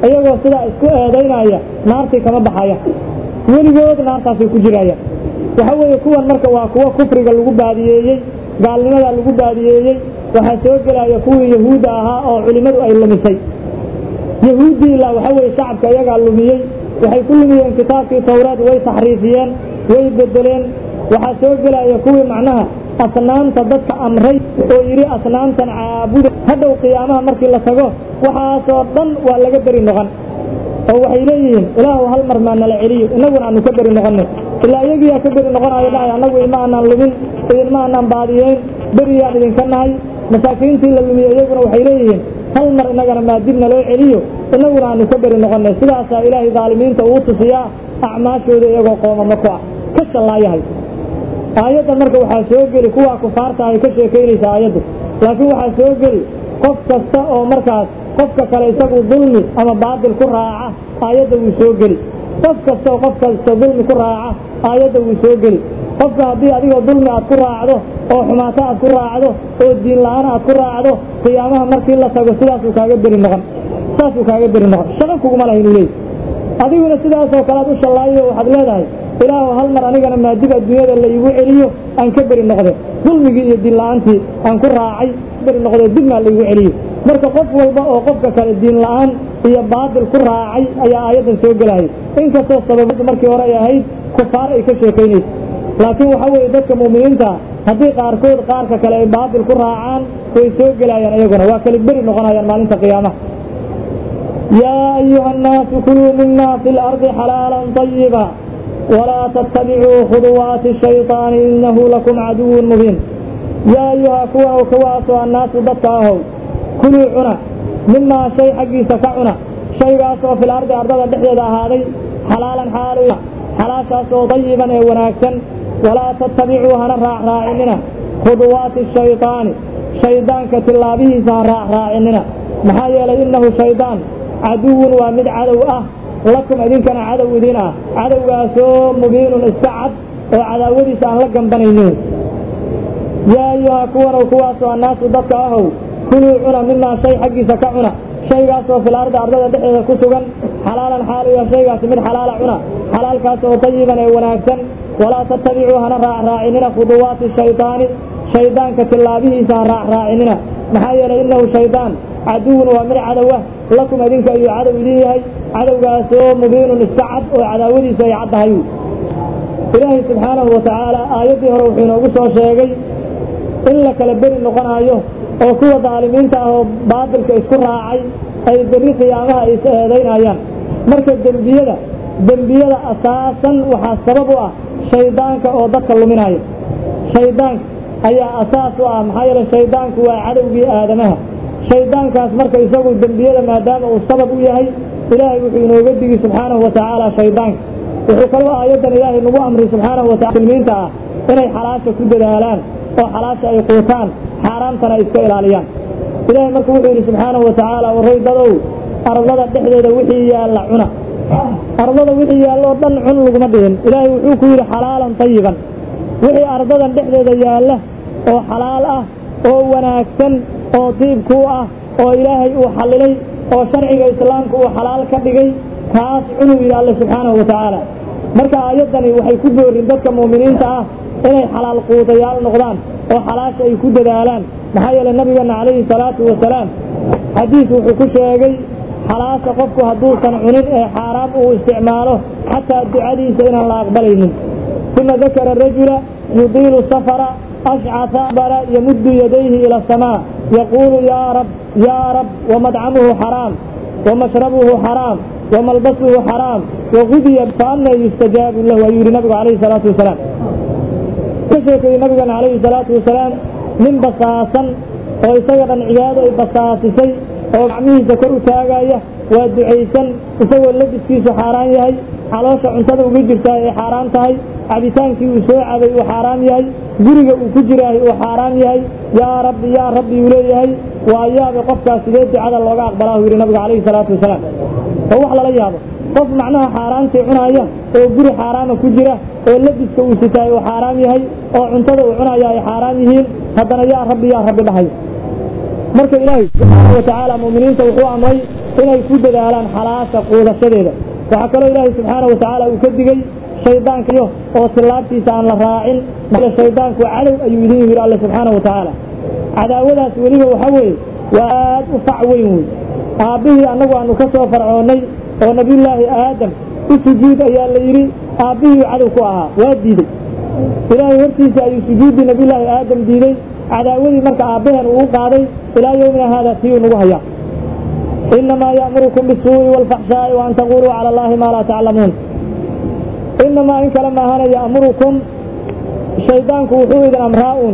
iyagoo sidaa isku eedaynaya naartii kama baxaya weligood naartaasay ku jirayaan waxa weeye kuwan marka waa kuwo kufriga lagu baadiyeeyey gaalnimada lagu baadiyeeyey waxaa soo gelaya kuwii yahuudda ahaa oo culimmadu ay lumisay yahuuddii ilaa waxa weeye shacabka iyagaa lumiyey waxay ku lumiyeen kitaabkii tawraad way taxriifiyeen way bedeleen waxaa soo gelaya kuwii macnaha asnaamta dadka amray oo yidhi asnaamtan caabuda hadhow qiyaamaha markii la tago waxaasoo dhan waa laga beri noqon oo waxay leeyihiin ilaahu hal mar maa nala celiyo innaguna aanu ka beri noqonay ilaa iyagiyaa ka beri noqonayo dhahay annagu ilma aanaan lumin idinma aanaan baadiyeyn beriyaan idinka nahay masaakiintii la lumiye iyaguna waxay leeyihiin hal mar innagana maa dib naloo celiyo innaguna aanu ka beri noqonay sidaasaa ilaahay daalimiinta uu tusiyaa acmaashooda iyagoo qoomamo ku ah ka shallaayahay aayaddan marka waxaa soo geli kuwaa kufaarta ay ka sheekaynaysa aayaddu laakiin waxaa soo geli qof kasta oo markaas qofka kale isagu dulmi ama baatil ku raaca aayadda wuu soo geli qof kasta oo qof kasta dulmi ku raaca aayadda wuu soo geli qofka haddii adigoo dulmi aad ku raacdo oo xumaato aad ku raacdo oo diin la-aan aad ku raacdo qiyaamaha markii la tago sidaasuu kaaga beri noqon saasuu kaaga beri noqon shaqo kuguma laha inuu leeyahy adiguna sidaasoo kale aad u shallaayo waxaad leedahay ilaahu hal mar anigana maadib adduunyada la iigu celiyo aan ka beri noqde dulmigii iyo diin la-aantii aan ku raacay beri noqde dibmaa laigu celiyo marka qof walba oo qofka kale diin la-aan iyo baatil ku raacay ayaa aayaddan soo gelaya inkastoo sababadu markii hore ay ahayd kufaar ay ka sheekaynaysa laakiin waxa weeye dadka mu'miniinta haddii qaarkood qaarka kale ay baatil ku raacaan way soo gelayaan iyaguna waa kali beri noqonayaan maalinta qiyaamaha yaa ayuha annaasu kuluu mima fi lardi xalaalan طayiba walaa tattabicuu khuduwaati shayطaani inahu lakum caduwun mubiin yaa ayuha kuwa kuwaasoo annaasu dadka ahow kuluu cuna mimaa shay xaggiisa ka cuna shaygaasoo fil ardi ardada dhexdeeda ahaaday xalaalan xaalu xalaashaasoo dayiban ee wanaagsan walaa tattabicuu hana raacraacinina khuduwaati shayطaani shaydaanka tillaabihiisa ha raacraacinina maxaa yeelay innahu shaydaan caduwun waa mid cadow ah lakum idinkana cadow idin ah cadowgaasoo mubiinun iska cad oo cadaawadiisa aan la gambanaynin yaa ayuha kuwanow kuwaasoo annaasu dadka ahow kuluu cuna mimaa shay xaggiisa ka cuna shaygaasoo fil ardi ardada dhexdeeda ku sugan xalaalan xaaluya shaygaasi mid xalaala cuna xalaalkaas oo tayiban ee wanaagsan walaa tattabicuu hana raacraacinina khuduwaati shaydaani shaydaanka tillaabihiisa ha raacraacinina maxaa yeelay innahu shaydaan caduwun waa mid cadowa lakum idinka ayuu cadow idin yahay cadowgaasoo mubiinun iska cad oo cadaawadiisu ay caddahay ilaahay subxaanahu watacaala aayaddii hore wuxuu inoogu soo sheegay in la kala beri noqonaayo oo kuwa daalimiinta ah oo baatilka isku raacay ay berri qiyaamaha ay is eedaynayaan marka dembiyada dembiyada asaasan waxaa sabab u ah shaydaanka oo dadka luminaya shaydaanka ayaa asaas u ah maxaa yeele shaydaanku waa cadowgii aadamaha shaydaankaas marka isagu dembiyada maadaama uu sabab u yahay ilaahay wuxuu inooga digi subxaanahu watacaala shaydaanka wuxuu kaloo aayaddan ilaahay nagu amri subxaanahu watacala muslimiinta ah inay xalaasha ku dadaalaan oo xalaasha ay quutaan xaaraamtana ay iska ilaaliyaan ilaahay marka wuxuu yidhi subxaanahu watacaala warray dadow ardada dhexdeeda wixii yaalla cuna ardada wixii yaalloo dhan cun laguma dhihin ilaahay wuxuu ku yidhi xalaalan tayiban wixii ardadan dhexdeeda yaalla oo xalaal ah oo wanaagsan oo diibkuu ah oo ilaahay uu xallilay oo sharciga islaamka uu xalaal ka dhigay kaas cunuu yidhi alle subxaanahu watacaala marka aayaddani waxay ku boorin dadka mu'miniinta ah inay xalaal quudayaal noqdaan oo xalaasha ay ku dadaalaan maxaa yeele nabigeenna calayhi salaatu wasalaam xadiis wuxuu ku sheegay xalaasha qofku hadduusan cunin ee xaaraam uu isticmaalo xataa ducadiisa inaan la aqbalaynin uma dakara rajula yudiilu safara ashcasa bara yamuddu yadayhi ila asamaa yaquulu yaa rab yaa rab wamadcamuhu xaraam wamashrabuhu xaraam wamalbasuhu xaraam wagudiya faana yustajaabu lahu ayuu yihi nabigu calayhi salaatu wasalaam ka sheekeeyey nabigana calayhi salaatu wasalaam nin basaasan oo isaga dhan cibaado ay basaasisay oo gacmihiisa kor u taagaya waa ducaysan isagoo labiskiisu xaaraan yahay caloosha cuntada uga jirtaa ay xaaraan tahay cabitaankii uu soo cabay uu xaaraam yahay guriga uu ku jiraahay uu xaaraam yahay yaa rabbi yaa rabbi uu leeyahay waa yaabay qofkaas sidee ducada looga aqbalaa uu yidhi nabigu calayhi salaatu wasalaam oo wax lala yaabo qof macnaha xaaraantii cunaaya oo guri xaaraama ku jira oo labiska uu sitaay uu xaaraam yahay oo cuntada uu cunaya ay xaaraam yihiin haddana yaa rabbi yaa rabbi dhahay marka ilaahay subxaana watacaala mu'miniinta wuxuu amray inay ku dadaalaan xalaasha quudashadeeda waxaa kaloo ilaahay subxaana wa tacaala uu ka digey shaydaankayo oo tillaabtiisa aan la raacin shaydaanku cadow ayuu idin yidhi alle subxaana wa tacaala cadaawadaas weliba waxa weeye waa aad u fac weyn wey aabbihii annagu aanu ka soo farcoonnay oo nabiyullaahi aadam u sujuud ayaa la yidhi aabbihii cadow ku ahaa waa diidey ilaahay hortiisa ayuu sujuuddii nabiyullaahi aadam diiday cadaawadii marka aabbaheen uu qaaday ilaa yowmina haada tii uu nagu hayaa inamaa ya'murukum bisuu'i waalfaxshaa'i wa an taquluu cala allahi maa laa taclamuun inamaa in kale maahana ya'murukum shaydaanku wuxuu idin amraa uun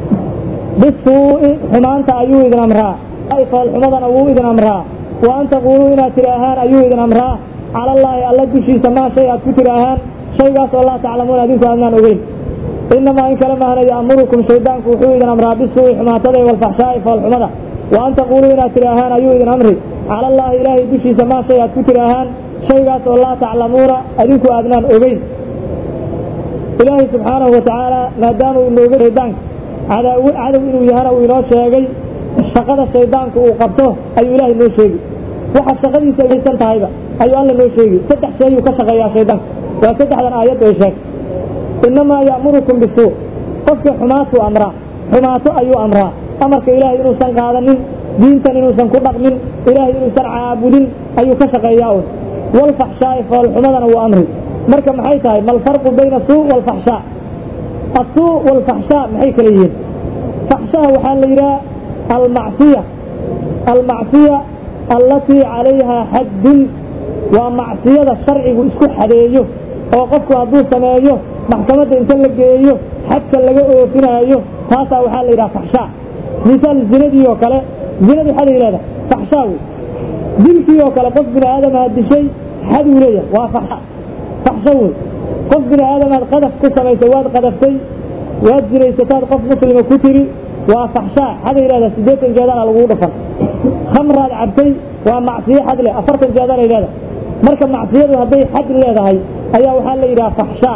bisuu'i xumaanta ayuu idin amraa foolxumadana wuu idin amraa wa an taquuluu inaad tidhaahaan ayuu idin amraa cala allaahi alla dushiisa maa shay aad ku tidhaahaan shaygaas oo laa taclamuuna adinku aadnaan ogeyn inamaa in kale maahana ya'murukum shaydaanku wuxuu idin amraa bisuu'i xumaatada iyo walfaxshaa'i foolxumada wa an taquuluu inaad tidhaahaan ayuu idin amri cala allaahi ilaahay dushiisa maa shay aad ku tidhaahaan shaygaas oo laa taclamuuna adinku aadnaan ogeyn ilaahay subxaanahu wa tacaala maadaama uu nooga shaydaanka cadaaw cadow inuu yahana uu inoo sheegay shaqada shaydaanku uu qabto ayuu ilaahay noo sheegi waxa shaqadiisa aysan tahayba ayuu alla noo sheegi saddex shay ayuu ka shaqeeyaa shaydaanka waa saddexdan aayaddu ay sheegtay inamaa ya'murukum bisuu qofkii xumaatuu amraa xumaato ayuu amraa amarka ilaahay inuusan qaadanin diintan inuusan ku dhaqmin ilaahay inuusan caabudin ayuu ka shaqeeyaa un walfaxshaa'i foolxumadana wuu amri marka maxay tahay malfarqu bayna suu walfaxshaa asuu walfaxshaa maxay kala yihiin faxshaha waxaa la yidhaha almacsiya almacsiya allatii calayhaa xaddun waa macsiyada sharcigu isku xadeeyo oo qofku hadduu sameeyo maxkamadda inta la geeyo xadka laga oofinaayo taasaa waxaa la yidhaha faxshaa misaal zinadii oo kale zinadii xaday leedahay faxshaa wey dilkii oo kale qof bini aadamaha dishay xaduu leeyahay waa faxsha faxsho wey qof bini aadamaad qadaf ku samaysay waad qadaftay waad zinaysataad qof muslima ku tiri waa faxshaa xaday leedahay siddeetan jeedana lagugu dhufan khamraad cabtay waa macsiyo xad leh afartan jeedanay leedahay marka macsiyadu hadday xad leedahay ayaa waxaa la yidhaha faxshaa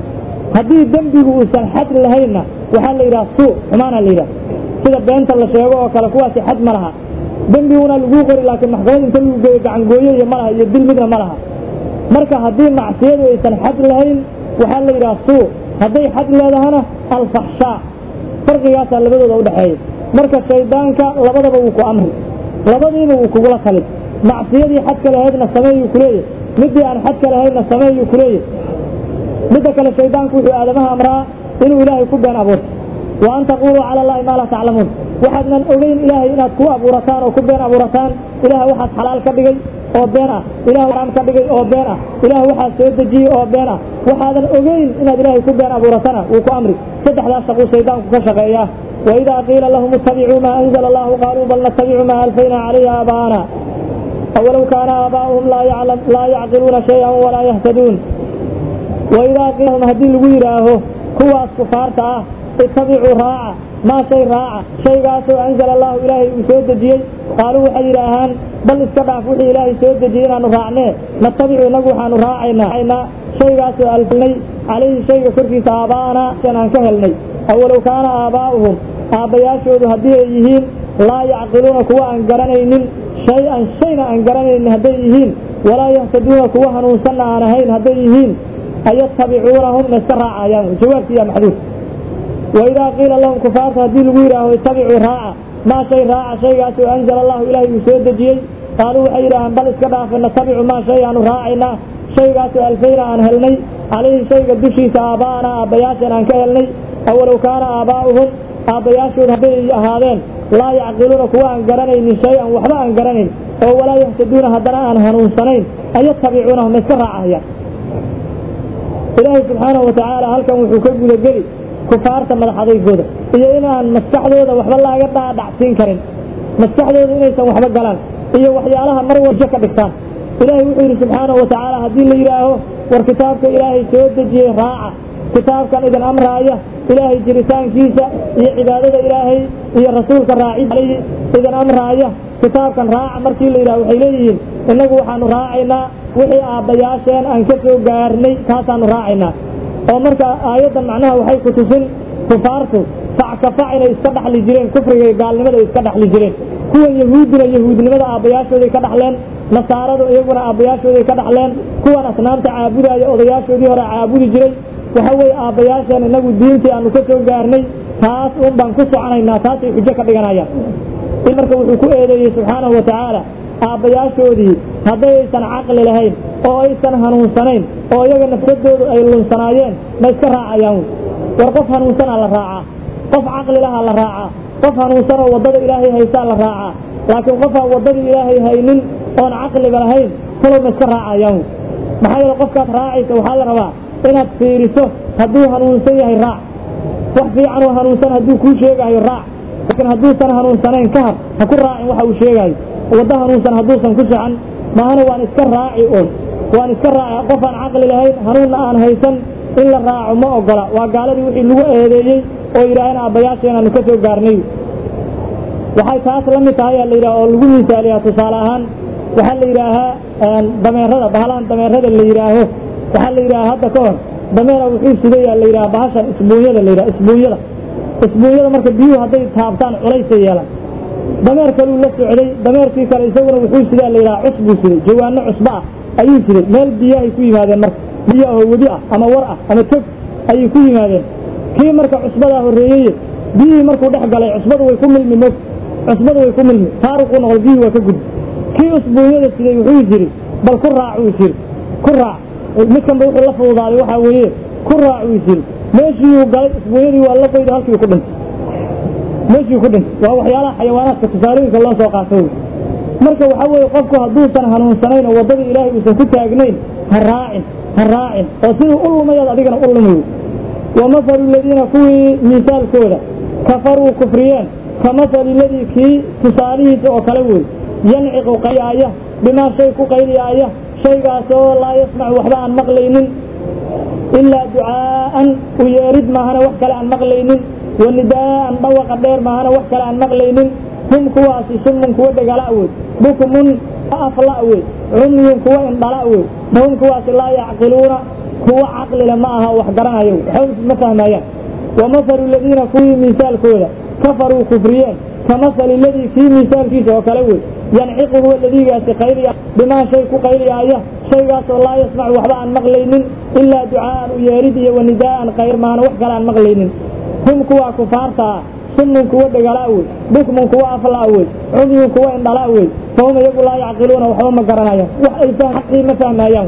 haddii dembigu uusan xad lahaynna waxaa la yidhaha suu xumaana la yidhaha sida beenta la sheego oo kale kuwaasi xad ma laha dembiguna laguu qori laakiin maxkamad inta lagu geeyo gacangooyo iyo ma laha iyo dil midna ma laha marka haddii macsiyadu aysan xad lahayn waxaa la yidhaha suu hadday xad leedahana alfaxshaa farqigaasaa labadooda udhexeeya marka shaydaanka labadaba wuu ku amri labadiiba wuu kugula talin macsiyadii xadka lahaydna sameeyuu kuleeyahy midii aan xadka lahaydna sameeyuu kuleeyahy midda kale shaydaanku wuxuu aadamaha amraa inuu ilaahay ku been abuurto wa an taquluu cala allahi maa laa taclamuun waxaadnan ogeyn ilaahay inaad ku abuurataan oo ku been abuurataan ilaah waxaad xalaal ka dhigay oo been ah ilah xaraam ka dhigay oo been ah ilaah waxaa soo dejiyey oo been ah waxaadan ogeyn inaad ilaahay ku been abuuratana wuu ku amri saddexdaas shaquu shaydaanku ka shaqeeyaa waidaa qiila lahum ittabicuu maa anzala allahu qaaluu bal nattabicu maa alfayna calayhi aabaana awalow kaana aabaa'uhum laa yacqiluuna shay-an walaa yahtaduun waidaa qiila lahum haddii lagu yidhaaho kuwaas kufaarta ah ittabicuu raaca maa shay raaca shaygaasoo anzala allahu ilaahay uu soo dejiyey qaaluu waxay yidhaahaan bal iska dhaaf wixii ilaahay soo dejiyey inaanu raacnee natabicu inagu waxaanu raacaynaa shaygaasoo alfnay calayhi shayga korkiisa aabaa'anaa an aan ka helnay awalow kaana aabaa'uhum aabbayaashoodu haddii ay yihiin laa yacqiluuna kuwa aan garanaynin shay-an shayna aan garanaynin hadday yihiin walaa yahtaduuna kuwa hanuunsanna aan ahayn hadday yihiin ayatabicuunahum ma iska raacayaan jawaabkiiya maxduud waidaa qiila lahum kufaarta haddii lagu yidhaaho ittabicuu raaca maa shay raaca shaygaasoo anzala allahu ilaahay uu soo dejiyey qaaluu waxay yidhaahaan bal iska dhaafa natabicu maa shay aanu raacaynaa shaygaasoo alfayna aan helnay calayhi shayga dushiisa aaba'ana aabbayaasheen aan ka helnay awalow kaana aabaa'uhum aabbayaashood hadday ahaadeen laa yacqiluuna kuwa aan garanaynin shay-an waxba aan garanayn oo walaa yahtaduuna haddana aan hanuunsanayn ayatabicuunahum ma iska raacahayaan ilaahay subxaanahu watacaala halkan wuxuu ka gudageli kufaarta madaxadaygooda iyo inaan maskaxdooda waxba laaga dhaadhacsiin karin maskaxdooda inaysan waxba galaan iyo waxyaalaha mar waljo ka dhigtaan ilaahay wuxuu yidhi subxaanahu watacaala haddii la yidhaaho war kitaabka ilaahay soo dejiyey raaca kitaabkan idin amraaya ilaahay jiritaankiisa iyo cibaadada ilaahay iyo rasuulka raaci alayhi idin amraaya kitaabkan raaca markii la yidhaho waxay leeyihiin innagu waxaanu raacaynaa wixii aabbayaasheen aan ka soo gaarnay taasaanu raacaynaa oo marka aayaddan macnaha waxay ku tusin kufaartu fac ka fac inay iska dhaxli jireen kufriga iyo gaalnimada ay iska dhaxli jireen kuwan yahuudina yahuudnimada aabbayaashooday ka dhaxleen nasaaradu iyaguna aabbayaashooday ka dhaxleen kuwan asnaamta caabudaya odayaashoodii hore caabudi jiray waxa weeye aabbayaasheen inagu diintii aanu ka soo gaarnay taas un baan ku soconaynaa taasay xujo ka dhiganayaan in marka wuxuu ku eedeeyey subxaanahu wa tacaala aabbayaashoodii hadday aysan caqli lahayn oo aysan hanuunsanayn oo iyaga nafsadoodu ay lunsanaayeen ma iska raacayaan war qof hanuunsanaa la raacaa qof caqli lahaa la raacaa qof hanuunsanoo waddada ilaahay haysaa la raacaa laakiin qofaan waddadii ilaahay haynin oon caqliba lahayn kalow ma iska raacayaan maxaa yeele qofkaad raacaysa waxaa la rabaa inaad fiiriso hadduu hanuunsan yahay raac wax fiican oo hanuunsan hadduu kuu sheegayo raac laakiin hadduusan hanuunsanayn ka har ha ku raacin waxa uu sheegayo waddo hanuunsan hadduusan ku socan maahana waan iska raaci un waan iska raaci qof aan caqli lahayn hanuunna aan haysan in la raaco ma ogola waa gaaladii wixii lagu eedeeyey oo yidhaaheen aabbayaasheenaanu ka soo gaarnay waxay taas la mid tahay la yidhaha oo lagu misaaliyaa tusaale ahaan waxaa la yidhaahaa dameerada bahalahan dameerada la yidhaaho waxaa la yidhaha hadda ka hor dameera wuxuu sidayaa la yidhaha bahashan isbuunyada la yidhaha isbuunyada isbuunyada marka biyuhu hadday taabtaan culaysay yeelan dameer kaluu la socday dameerkii kale isaguna wuxuu sidaa la yidhaha cus buu siday jawaano cusbo ah ayuu siday meel biyahay ku yimaadeen marka biyo ahoo webi ah ama war ah ama tog ayay ku yimaadeen kii marka cusbadaa horreeyey biyihii markuu dhex galay cusbadu way ku milmi mog cusbadu way ku milmi taaruquu noqday biyihii waa ka gudbi kii usbuunyada siday wuxuu yidhi bal ku raac uu yidhi ku raac midkanba wuxuu la fududaaday waxaa weeye ku raac uu yidhi meeshiiyuu galay isbuunyadii waa la qoyda halkii ku dhintay meeshii ku dhintay waa waxyaalaha xayawaanaadka tusaalooyinka loo soo qaato wey marka waxaa weeye qofku hadduusan hanuunsanayn oo waddadii ilaahay uusan ku taagnayn ha raacin ha raacin oo siduu u lumayaad adigana u lumayo wa mahalu aladiina kuwii miisaalkooda kafaruu kufriyeen ka mahali ladii kii tusaalihiisa oo kale wey yanciqu qayliyaaya bimaa shay ku qayliyaaya shaygaasoo laa yasmacu waxba aan maqlaynin ilaa ducaa'an u yeerid maahana wax kale aan maqlaynin wa nidaa'an dhawaqa dheer maahana wax kale aan maqlaynin hum kuwaasi summun kuwa dhegala wey bukmun afla wey cumyun kuwa indhala wey fahum kuwaasi laa yacqiluuna kuwa caqlile ma aha wax garanaya waxba ma fahmayaan wa mahalu aladiina kuwii miisaalkooda kafaruu kufriyeen ka mahali ladii kii miisaalkiisa oo kale wey yanciqu huwa ladiigaasi qayliya bimaa shay ku qayliyaaya shaygaasoo laa yasmacu waxba aan maqlaynin ilaa ducaa'an u yeerid iyo wa nidaa'an qayr maana wax kale aan maqlaynin hum kuwaa kufaarta ah summun kuwa dhegala wey bukmun kuwa afla wey cumyun kuwa indhala wey fahum iyagu laa yacqiluuna waxba ma garanayaan wax ay xaqii ma fahmayaan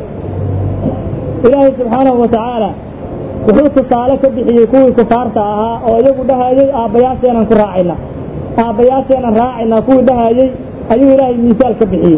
ilaahay subxaanahu wa tacaala wuxuu tusaale ka bixiyey kuwii kufaarta ahaa oo iyagu dhahayey aabbayaasheenan ku raacayna aabbayaasheenan raacayna kuwii dhahayey ayuu ilaahay miisaal ka bixiyey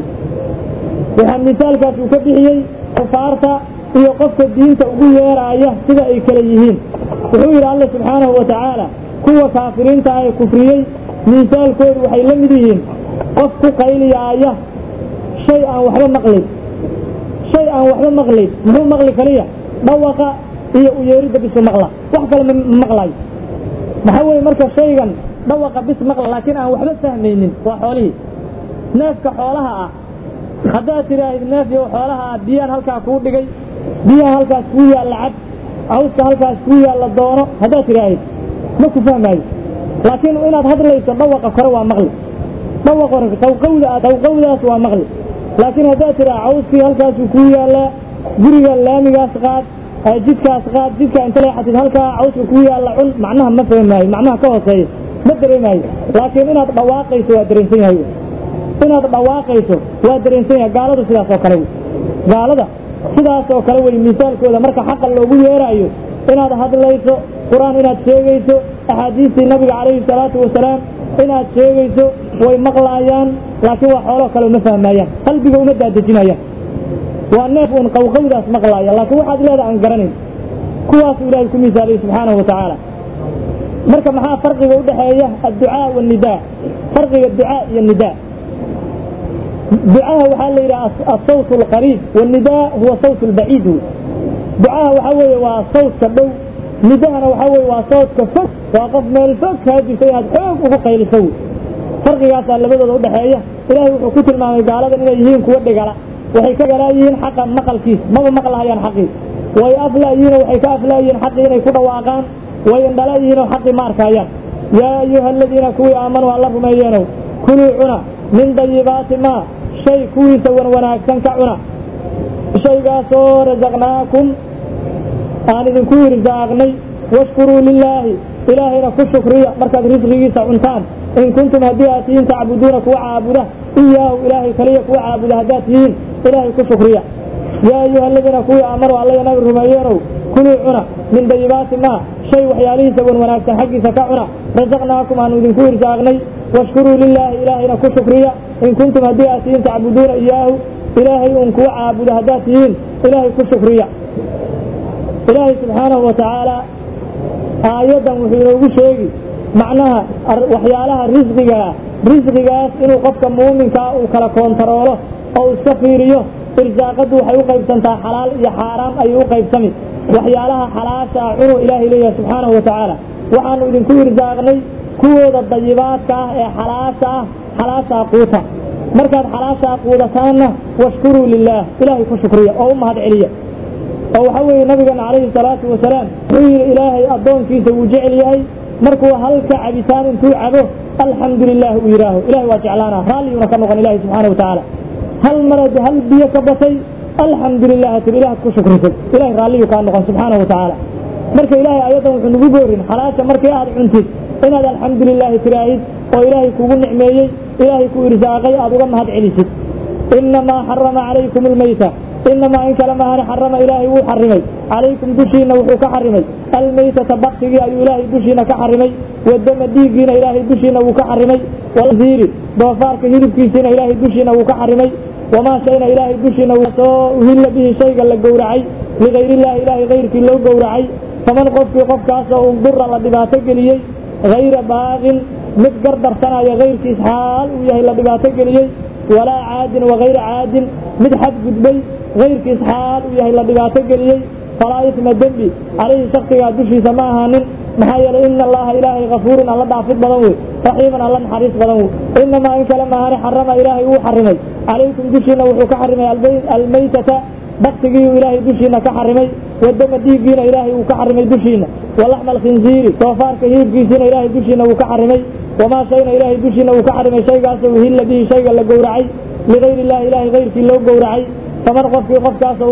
waxaa miisaalkaas uu ka bixiyey kufaarta iyo qofka diinta ugu yeeraaya sida ay kale yihiin wuxuu yidhi alla subxaanahu wa tacaala kuwa kaafiriinta ah ee kufriyey miisaalkoodu waxay la mid yihiin qof ku qayliyaaya shay aan waxba maqlayn shay aan waxba maqlayn muxuu maqli kaliya dhawaqa iyo u yeeridda bisu maqla wax kale ma maqlayo maxaa weeye marka shaygan dhawaqa bis maqla laakiin aan waxba fahmaynin waa xoolihii neefka xoolaha ah haddaad tidhaahid neef yow xoolaha ah biyaan halkaa kuu dhigay biyaha halkaas kuu yaalla cad cawska halkaas kuu yaalla doono haddaad tidhaahid ma ku fahmaayo laakiin inaad hadlayso dhawaqa kore waa maqli dhawaqa hore tawqawda tawqawdaas waa maqli laakiin haddaad tidhaha cawskii halkaasuu kuu yaallaa guriga laamigaas qaad jidkaas qaad jidka inta leexatid halkaa cawska kuu yaalla cun macnaha ma fahmaayo macnaha ka hooseeya ma dareemaayo laakiin inaad dhawaaqayso waa dareensan yahay inaad dhawaaqayso waa dareensan yahay gaaladu sidaas oo kale wey gaalada sidaas oo kale wey misaalkooda marka xaqa loogu yeeraayo inaad hadlayso qur-aan inaad sheegayso axaadiistii nabiga calayhi salaatu wasalaam inaad sheegayso way maqlaayaan laakiin waa xooloo kale uma fahmaayaan qalbiga uma daadejinayaan waa neef uun qawqawdaas maqlaaya laakiin waxaad leedaha aan garanayn kuwaasuu ilaahay ku misaaliyey subxaanahu wa tacaala marka maxaa farqiga u dhexeeya adducaa waannidaa farqiga ducaa iyo nidaa ducaha waxaa la yidhaha asawt alqariib waannidaa huwa sawt albaciid wey ducaha waxaa weeye waa sawtka dhow nidahana waxaa weeye waa sawtka fog waa qof meel fog kaa jirta inaad xoog ugu qayliso wey farqigaasaa labadooda udhexeeya ilaahay wuxuu ku tilmaamay gaaladan inay yihiin kuwa dhigala waxay ka galaayihiin xaqa maqalkiis maba maqlahayaan xaqii way aflaayihiinoo waxay ka aflaayihiin xaqii inay ku dhawaaqaan way indhalaayihiinoo xaqii ma arkaayaan yaa ayuha aladiina kuwii aamanuu alla rumeeyeenow kuluu cuna min dayibaati maa shay kuwiisa wan wanaagsan ka cuna shaygaasoo rasaqnaakum aan idinku irsaaqnay washkuruu lilaahi ilaahayna ku shukriya markaad risqigiisa cuntaan in kuntum haddii aad tihiin tacbuduuna kuwa caabuda iyaahu ilaahay kaliya kuwa caabuda haddaad tihiin ilaahay ku shukriya yaa ayuha aladiina kuwii aamanuu allaya nabi rumeeyeenow kuluu cuna min dayibaati maa shay waxyaalihiisa wan wanaagsan xaggiisa ka cuna rasaqnaakum aanu idinku irsaaqnay washkuruu lilaahi ilaahayna ku shukriya in kuntum haddii aad tihiin tacbuduuna iyaahu ilaahay uun kuwa caabuda haddaad tihiin ilaahay ku shukriya ilaahay subxaanahu wa tacaala aayaddan wuxuu inoogu sheegi macnaha waxyaalaha risqigaa risqigaas inuu qofka muuminkaa uu kala koontaroolo oo iska fiiriyo irsaaqaddu waxay u qaybsantaa xalaal iyo xaaraam ayay u qaybsami waxyaalaha xalaasha ah cunuu ilaahay leeyahay subxaanahu wa tacaala waxaanu idinku irsaaqnay kuwooda dayibaadka ah ee xalaasha ah xalaashaa quuta markaad xalaashaa quudataanna washkuruu lilaah ilaahay ku shukriya oo u mahad celiya oo waxa weeye nabigeena calayhi salaatu wasalaam wuxuu yidhi ilaahay addoonkiisa wuu jecel yahay markuu halka cabitaan intuu cabo alxamdu lilah uu yidhaaho ilahay waa jeclaanaa raalliyuuna ka noqon ilahi subxaana wa tacaala hal marad hal biyo ka batay alxamdu lilah tiri ilahaad ku shukrisay ilahay raalliyu kaa noqon subxaana wa tacaala marka ilaahay ayaddan wuxuu nagu boorin xalaasha markii aad cuntid inaad alxamdu lilaahi tiraahid oo ilaahay kugu nicmeeyey ilaahay ku irsaaqay aad uga mahad celisid inamaa xarama calaykum almayta inamaa in kale mahane xarama ilaahay wuu xarimay calaykum dushiina wuxuu ka xarimay almaytata baktigii ayuu ilaahay dushiina ka xarimay wadama dhiiggiina ilaahay dushiina wuu ka xarimay walziiri doofaarka hilibkiisiina ilaahay dushiina wuu ka xarimay wamaa shayna ilaahay dushiina soo uhilla bihi shayga la gowracay ligayrillahi ilaahay kayrkii loo gowracay faman qofkii qofkaasoo undura la dhibaato geliyey hayra baaqin mid gardarsanaya kayrkiis xaal uu yahay la dhibaato geliyey walaa caadin wakayra caadin mid xadgudbay kayrkiis xaal uu yahay la dhibaato geliyey falaa isma dembi calayhi shaksigaa dushiisa ma ahaanin maxaa yeelay ina allaha ilaahay kafuurun alla dhaafid badan wey raxiiman alla naxariis badan wey inamaa in kale maahane xarama ilaahay wuu xarimay calaykum dushiina wuxuu ka xarimay almaytata baktigiiu ilaahay dushiina ka xarimay wadama dhiiggiina ilaahay uu ka xarimay dushiina walaxma alkhinziiri doofaarka hilibkiisiina ilaahay dushiina wuu ka xarimay wamaa shayna ilaahay dushiina uu ka xarimay shaygaasoo uhilla bihi shayga la gowracay ligayri illahi ilaahay kayrkii loo gowracay faman qofkii qofkaasoo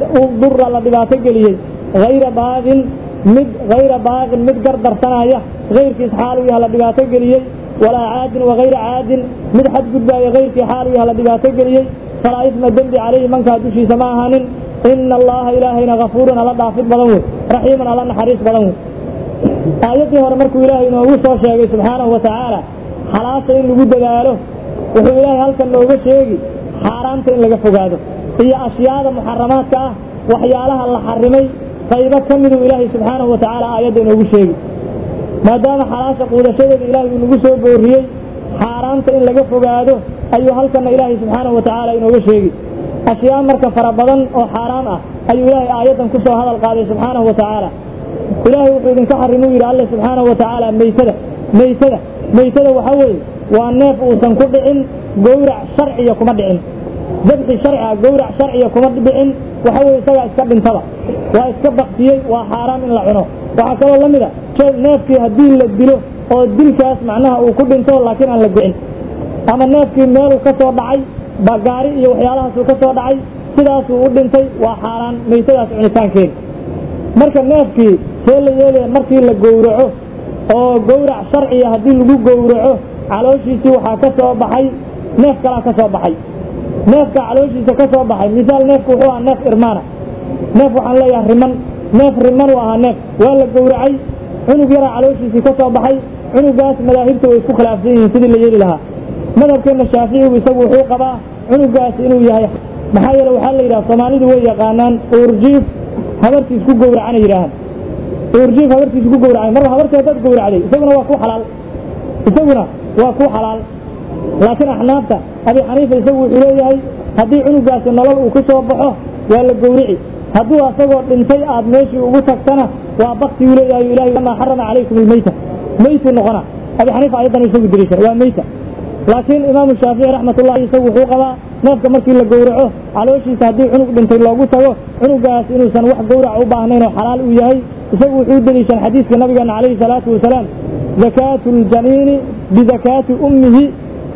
dura la dhibaato geliyey hayra baaqin mid hayra baaqin mid gardarsanaya kayrkiis xaal uu yaha la dhibaato geliyey walaa caadin wakayra caadin mid xadgudbaaya kayrkii xaal uu yaha la dhibaato geliyey falaa isma dembi calayhi mankaa dushiisa ma ahaanin ina allaha ilaahayna kafuurun alla dhaafid badan wey raxiiman alla naxariis badan wey aayaddii hore markuu ilaahay inoogu soo sheegay subxaanahu wa tacaala xalaasha in lagu dadaalo wuxuu ilaahay halkan nooga sheegi xaaraanta in laga fogaado iyo ashyaada muxaramaadka ah waxyaalaha la xarimay qaybo ka miduu ilaahay subxaanahu wa tacaala aayadda inoogu sheegi maadaama xalaasha quudashadeeda ilaahay uu nagu soo booriyey xaaraanta in laga fogaado ayuu halkanna ilaahay subxaanahu wa tacaala inooga sheegi ashyaa marka fara badan oo xaaraam ah ayuu ilaahay aayaddan ku soo hadal qaaday subxaanahu wa tacaala ilaahay wuxuu idinka xarimuu yidhi alle subxaanahu wa tacaala meytada meytada meytada waxa weeye waa neef uusan ku dhicin gowrac sharciya kuma dhicin dabxi sharci ah gowrac sharciya kuma dhicin waxa weye isagaa iska dhintaba waa iska baktiyey waa xaaraam in la cuno waxaa kaloo la mid a neefkii haddii la dilo oo dilkaas macnaha uu ku dhinto laakiin aan la gocin ama neefkii meeluu ka soo dhacay bagaari iyo waxyaalahaasuu ka soo dhacay sidaasuu u dhintay waa xaaraan meytadaas cunitaankeeda marka neefkii see la yeelaya markii la gowraco oo gowrac sharciya haddii lagu gowraco calooshiisii waxaa ka soo baxay neef kalaa ka soo baxay neefka calooshiisa ka soo baxay misaal neefku wuxuu ahaa neef irmaana neef waxaan leeyahay riman neef riman uu ahaa neef waa la gowracay cunug yaraa calooshiisii ka soo baxay cunugaas madaahibta way isku khilaafsan yihiin sidii la yeeli lahaa madhabkeenna shaaficigu isagu wuxuu qabaa cunugaas inuu yahay maxaa yeele waxaa la yidhaha soomaalidu way yaqaanaan uurjiif habartiis ku gowracana yidhaahaan uurjiif habartiis ku gowracay marba habartii haddaad gowracday isaguna waa ku xalaal isaguna waa ku xalaal laakiin axnaafta abi xaniifa isagu wuxuu leeyahay haddii cunugaasi nolol uu ku soo baxo waa la gowrici hadduu asagoo dhintay aad meeshii ugu tagtana waa baktiguu leeyahay ilahay maa xarama calaykum ilmeyta meytuu noqona abi xaniifa ayadan isagu deliishan waa meyta laakiin imaamu shaafici raxmatullahi isagu wuxuu qabaa neefka markii la gowraco calooshiisa haddii cunug dhintay loogu tago cunugaas inuusan wax gowrac u baahnayn oo xalaal uu yahay isagu wuxuu deliishan xadiiska nabigeena calayhi salaatu wasalaam zakaatu ljaniini bizakaati ummihi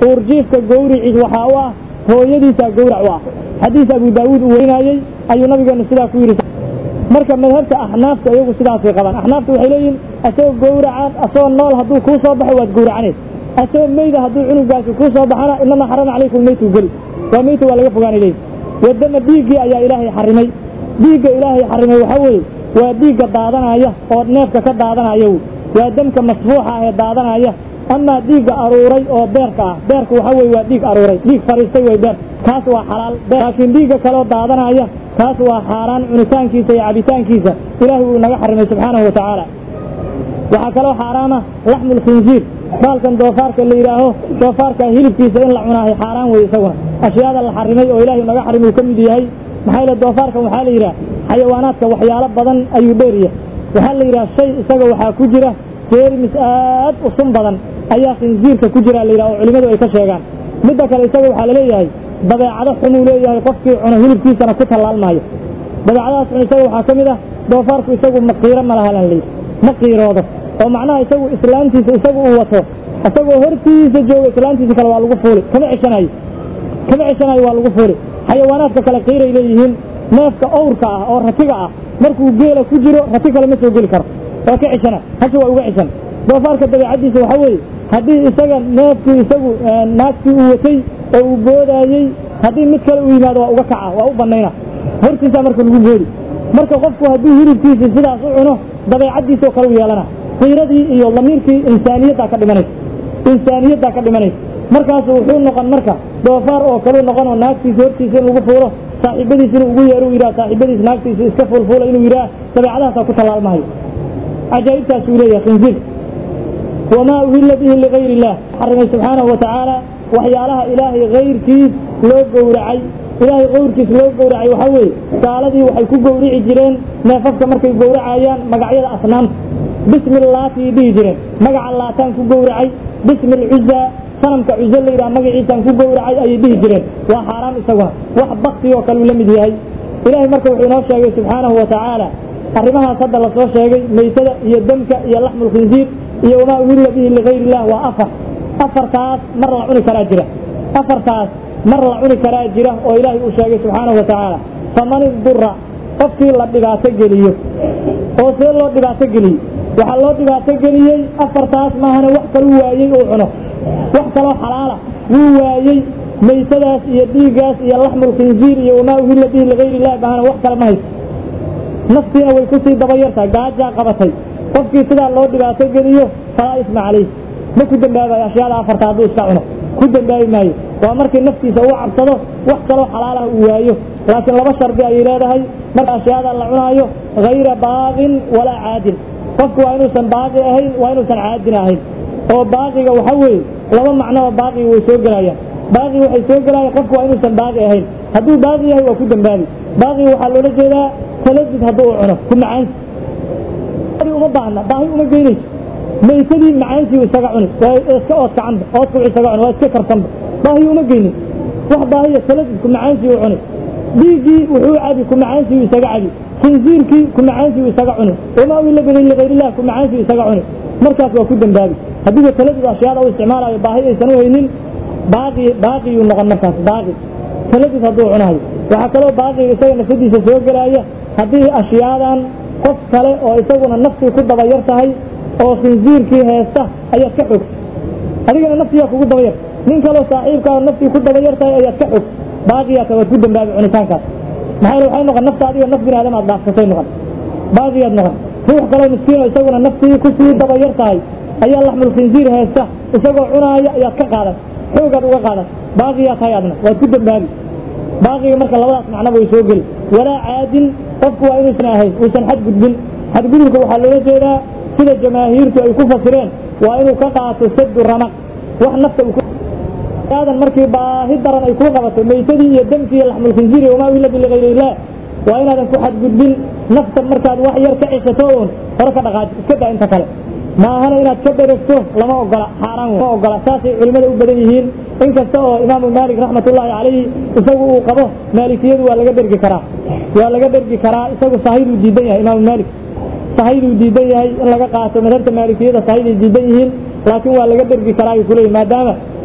uurjiifka gowriciis waxaa u ah hooyadiisaa gowrac u ah xadiis abu daawuud uu werinayey ayuu nabigeenu sidaa ku yidhi marka madhabta axnaafta iyagu sidaasay qabaan axnaafta waxay leeyihin asagoo gowracan asagoo nool hadduu kuu soo baxo waad gowracaneed asagoo meyda hadduu cunugaasi kuu soo baxana inamaa xarama calaykum meytu geli waa meyta waa laga fogaanay leeyihin wadama dhiiggii ayaa ilaahay xarimay dhiigga ilaahay xarimay waxaa weeye waa dhiigga daadanaya oo neefka ka daadanaya wy waa demka masfuuxa ah ee daadanaya amaa dhiigga aruuray oo beerka ah beerka waxaa weye waa dhiig aruuray dhiig fariistay way beer kaas waa xalaal laakiin dhiigga kaleo daadanaya kaas waa xaaraan cunitaankiisa iyo cabitaankiisa ilaahay wuu naga xarimay subxaanahu wa tacaala waxaa kaloo xaaraama laxmu lkhinziir baalkan doofaarka la yidhaaho doofaarka hilibkiisa in la cunaahay xaaraan wey isaguna ashyaada la xarimay oo ilaahay naga xarimay uu ka mid yahay maxaa yile doofaarkan waxaa la yidhaha xayawaanaadka waxyaalo badan ayuu dheeryahay waxaa la yidhaha shay isaga waxaa ku jira jeerimis aad u sun badan ayaa khinziirka ku jira la yidhaha oo culimmadu ay ka sheegaan midda kale isaga waxaa la leeyahay dabeecado xunuu leeyahay qofkii cuno hilibkiisana ku tallaalmaayo dabeecadahaas xun isaga waxaa ka mid ah doofaarku isagu maqiiro ma lahalan layidhi ma qiiroodo oo macnaha isagu islaantiisa isagu uu wato isagoo hortiisa jooga islaantiisa kale waa lagu fuuli kama ceshanayo kama ceshanayo waa lagu fuuli xayawaanaadka kale qiiray leeyihiin neefka owrka ah oo ratiga ah markuu geela ku jiro rati kale ma soo geli karo waa ka ceshana hasha waa uga ceshan doofaarka dabeecaddiisa waxaa weeye haddii isaga neefkii isagu naagtii uu watay oo uu boodaayey haddii mid kale uu yimaado waa uga kaca waa u bannayna hortiisaa marka lagu boodi marka qofku hadduu hilibkiisa sidaas u cuno dabeecaddiisoo kale u yeelana qiiradii iyo damiirkii insaaniyaddaa ka dhimanaysa insaaniyaddaa ka dhimanaysa markaasu wuxuu noqon marka doofaar oo kaleu noqon oo naagtiisa hortiisa in lagu fuulo saaxiibadiis inuu ugu yeero u yidhaha saaxiibadiis naagtiisa iska fuulfuula inuu yidhaha dabeecadahaasaa ku tallaalmahayo cajaa'ibtaasuu leeyahay khinziir wamaa uhilla bihi ligayr illah xarimay subxaanahu wa tacaala waxyaalaha ilaahay kayrkiis loo gowracay ilaahay kayrkiis loo gowracay waxaa weeye gaaladii waxay ku gowrici jireen neefafka markay gowracayaan magacyada asnaamta bismi laatay dhihi jireen magaca laataan ku gowracay bismi lcuza sanamka cuzo la yidhaha magaciisaan ku gowracay ayay dhihi jireen waa xaaraan isaguna wax bakti oo kale uu la mid yahay ilaahay marka wuxuu inoo sheegay subxaanahu wa tacaala arrimahaas hadda lasoo sheegay meytada iyo demka iyo laxmu lkhinziir iyo wamaa uhilla bihi ligayr illah waa afar afartaas mar la cuni karaa jira afartaas mar la cuni karaa jira oo ilaahay uu sheegay subxaanahu wa tacaala faman idura qofkii la dhibaato geliyo oo see loo dhibaato geliyo waxaa loo dhibaato geliyey afartaas maahane wax kaluu waayey uu cuno wax kaloo xalaala wuu waayey maytadaas iyo dhiiggaas iyo laxmulkhinziir iyo wamaa uhilla bihi ligayr illah maahane wax kale ma haysto naftiina way kusii dabayartaa gaajaa qabatay qofkii sidaa loo dhibaato geliyo falaa isma calayh ma ku dembaabayo ashyaada afarta hadduu iska cuno ku dembaabi maayo waa markii naftiisa uu cabsado wax kaloo xalaalah uu waayo laakiin laba shardi ayay leedahay marka ashyaada la cunaayo hayra baaqin walaa caadin qofku waa inuusan baaqi ahayn waa inuusan caadin ahayn oo baaqiga waxa weeye laba macnoba baaqiga way soo gelayaan baaqi waxay soo gelayaan qofku waa inuusan baaqi ahayn hadduu baaqi yahay waa ku dembaabi baaqiga waxaa loola jeedaa taladud hadduu u cuno ku macaansi uma baahna baahi uma geynayso maytadii macaansii isaga cuni waa iska oodkacanba oodku isaga cuni waa iska karsanba baahi uma geynin wax baahiya taladud ku macaansii u cuni dhiiggii wuxuu cabi ku macaansii isaga cabi khinziirkii ku macaansii isaga cuni wamaa uhilla bihi ligayrillah ku macaansii isaga cuni markaas waa ku dembaabi haddiiba taladud ashyaada u isticmaalayo baahi aysan u haynin baaqi baaqiyuu noqon markaas baaqi taladud hadduu cunayo waxaa kaloo baaqiga isaga nafsadiisa soo gelaya haddii ashyaadan qof kale oo isaguna naftii ku dabayar tahay oo khinziirkii heesta ayaad ka xog adigana naftiyaa kugu dabayar nin kaloo saaxiibkaa naftii ku dabayar tahay ayaad ka xog baaqiyaata waad ku dembaabi cunitaankaas maxaa yele waxay noqon nafta adiga naf bini aadam aad dhaafsatay noqon baaqiyaad noqon ruux kaloo miskiino isaguna naftii kusii dabayar tahay ayaa laxmulkhinziir heesta isagoo cunaaya ayaad ka qaadan xoogaad uga qaadan baaqiyaa tahay adna waad ku dembaabi baaqiga marka labadaas macnaba way soo geli walaa caadin qofku waa inuusan ahayn uusan xadgudbin xadgudubka waxaa loola jeedaa sida jamaahiirtu ay ku fasireen waa inuu ka qaato sadu ramaq wax nafta aadan markii baahi daran ay kuu qabato maytadii iyo demkii iyo laxmulkhinziir iyo wamaa uhilla bi ligayr illah waa inaadan ku xadgudbin nafta markaad wax yar ka cisato uun hore ka dhaqaaji iska daa inta kale maahana inaad ka dheragto lama ogola xaaraan lama ogola saasay culimmada u badan yihiin inkasta oo imaamu maalik raxmatullaahi calayhi isagu uu qabo maalikiyadu waa laga dhergi karaa waa laga dhergi karaa isagu sahiduu diidan yahay imaamu maalik sahiduu diidan yahay in laga qaato madhabta maalikiyada sahiday diidan yihiin laakiin waa laga dhergi karaa ayuu kuleeyahy maadaama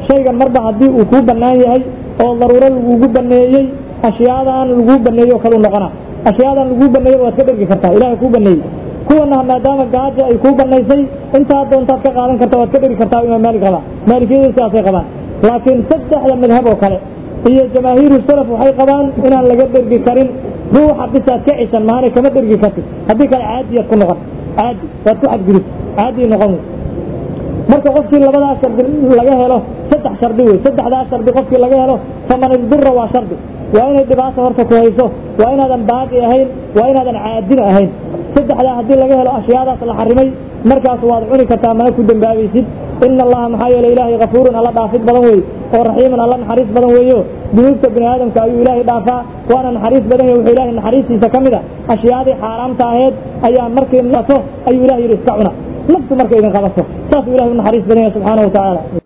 shaygan marba haddii uu kuu bannaan yahay oo daruuro lagugu baneeyey ashyaadan laguu baneeyey oo kalu noqona ashyaadan laguu baneeyey waad ka dhergi kartaa ilahay kuu baneeyey kuwana maadaama gaajo ay kuu banaysay intaa doontaad ka qaadan karta waad ka dheri kartaa imaam maalik qabaa maalikiyadu sidaasay qabaan laakiin saddexda madhab oo kale iyo jamaahiiru salaf waxay qabaan inaan laga dhergi karin ruuxa bisaad ka cisan maanay kama dhergi kartid haddii kale caadiyaad ku noqon caadi waad ku xadgudub caadi noqon wey marka qofkii labadaas shardi laga helo saddex shardi wey saddexdaas shardi qofkii laga helo faman isdura waa shardi waa inay dhibaata horta ku hayso waa inaadan baaqi ahayn waa inaadan caadina ahayn saddexdaa haddii laga helo ashyaadaas la xarimay markaas waad cuni kartaa mana ku dembaabaysid ina allaha maxaa yeele ilaahay kafuurun alla dhaafid badan wey oo raxiimun alla naxariis badan weeyo dunuubta bini aadamka ayuu ilaahay dhaafaa waana naxariis badan yahy wuxuu ilahay naxariistiisa ka mid a ashyaadii xaaraamta aheed ayaa markii nato ayuu ilahay yidhi iska cuna naftu markay idin qabato saasuu ilahay u naxariis badan yahay subxaana wa tacaala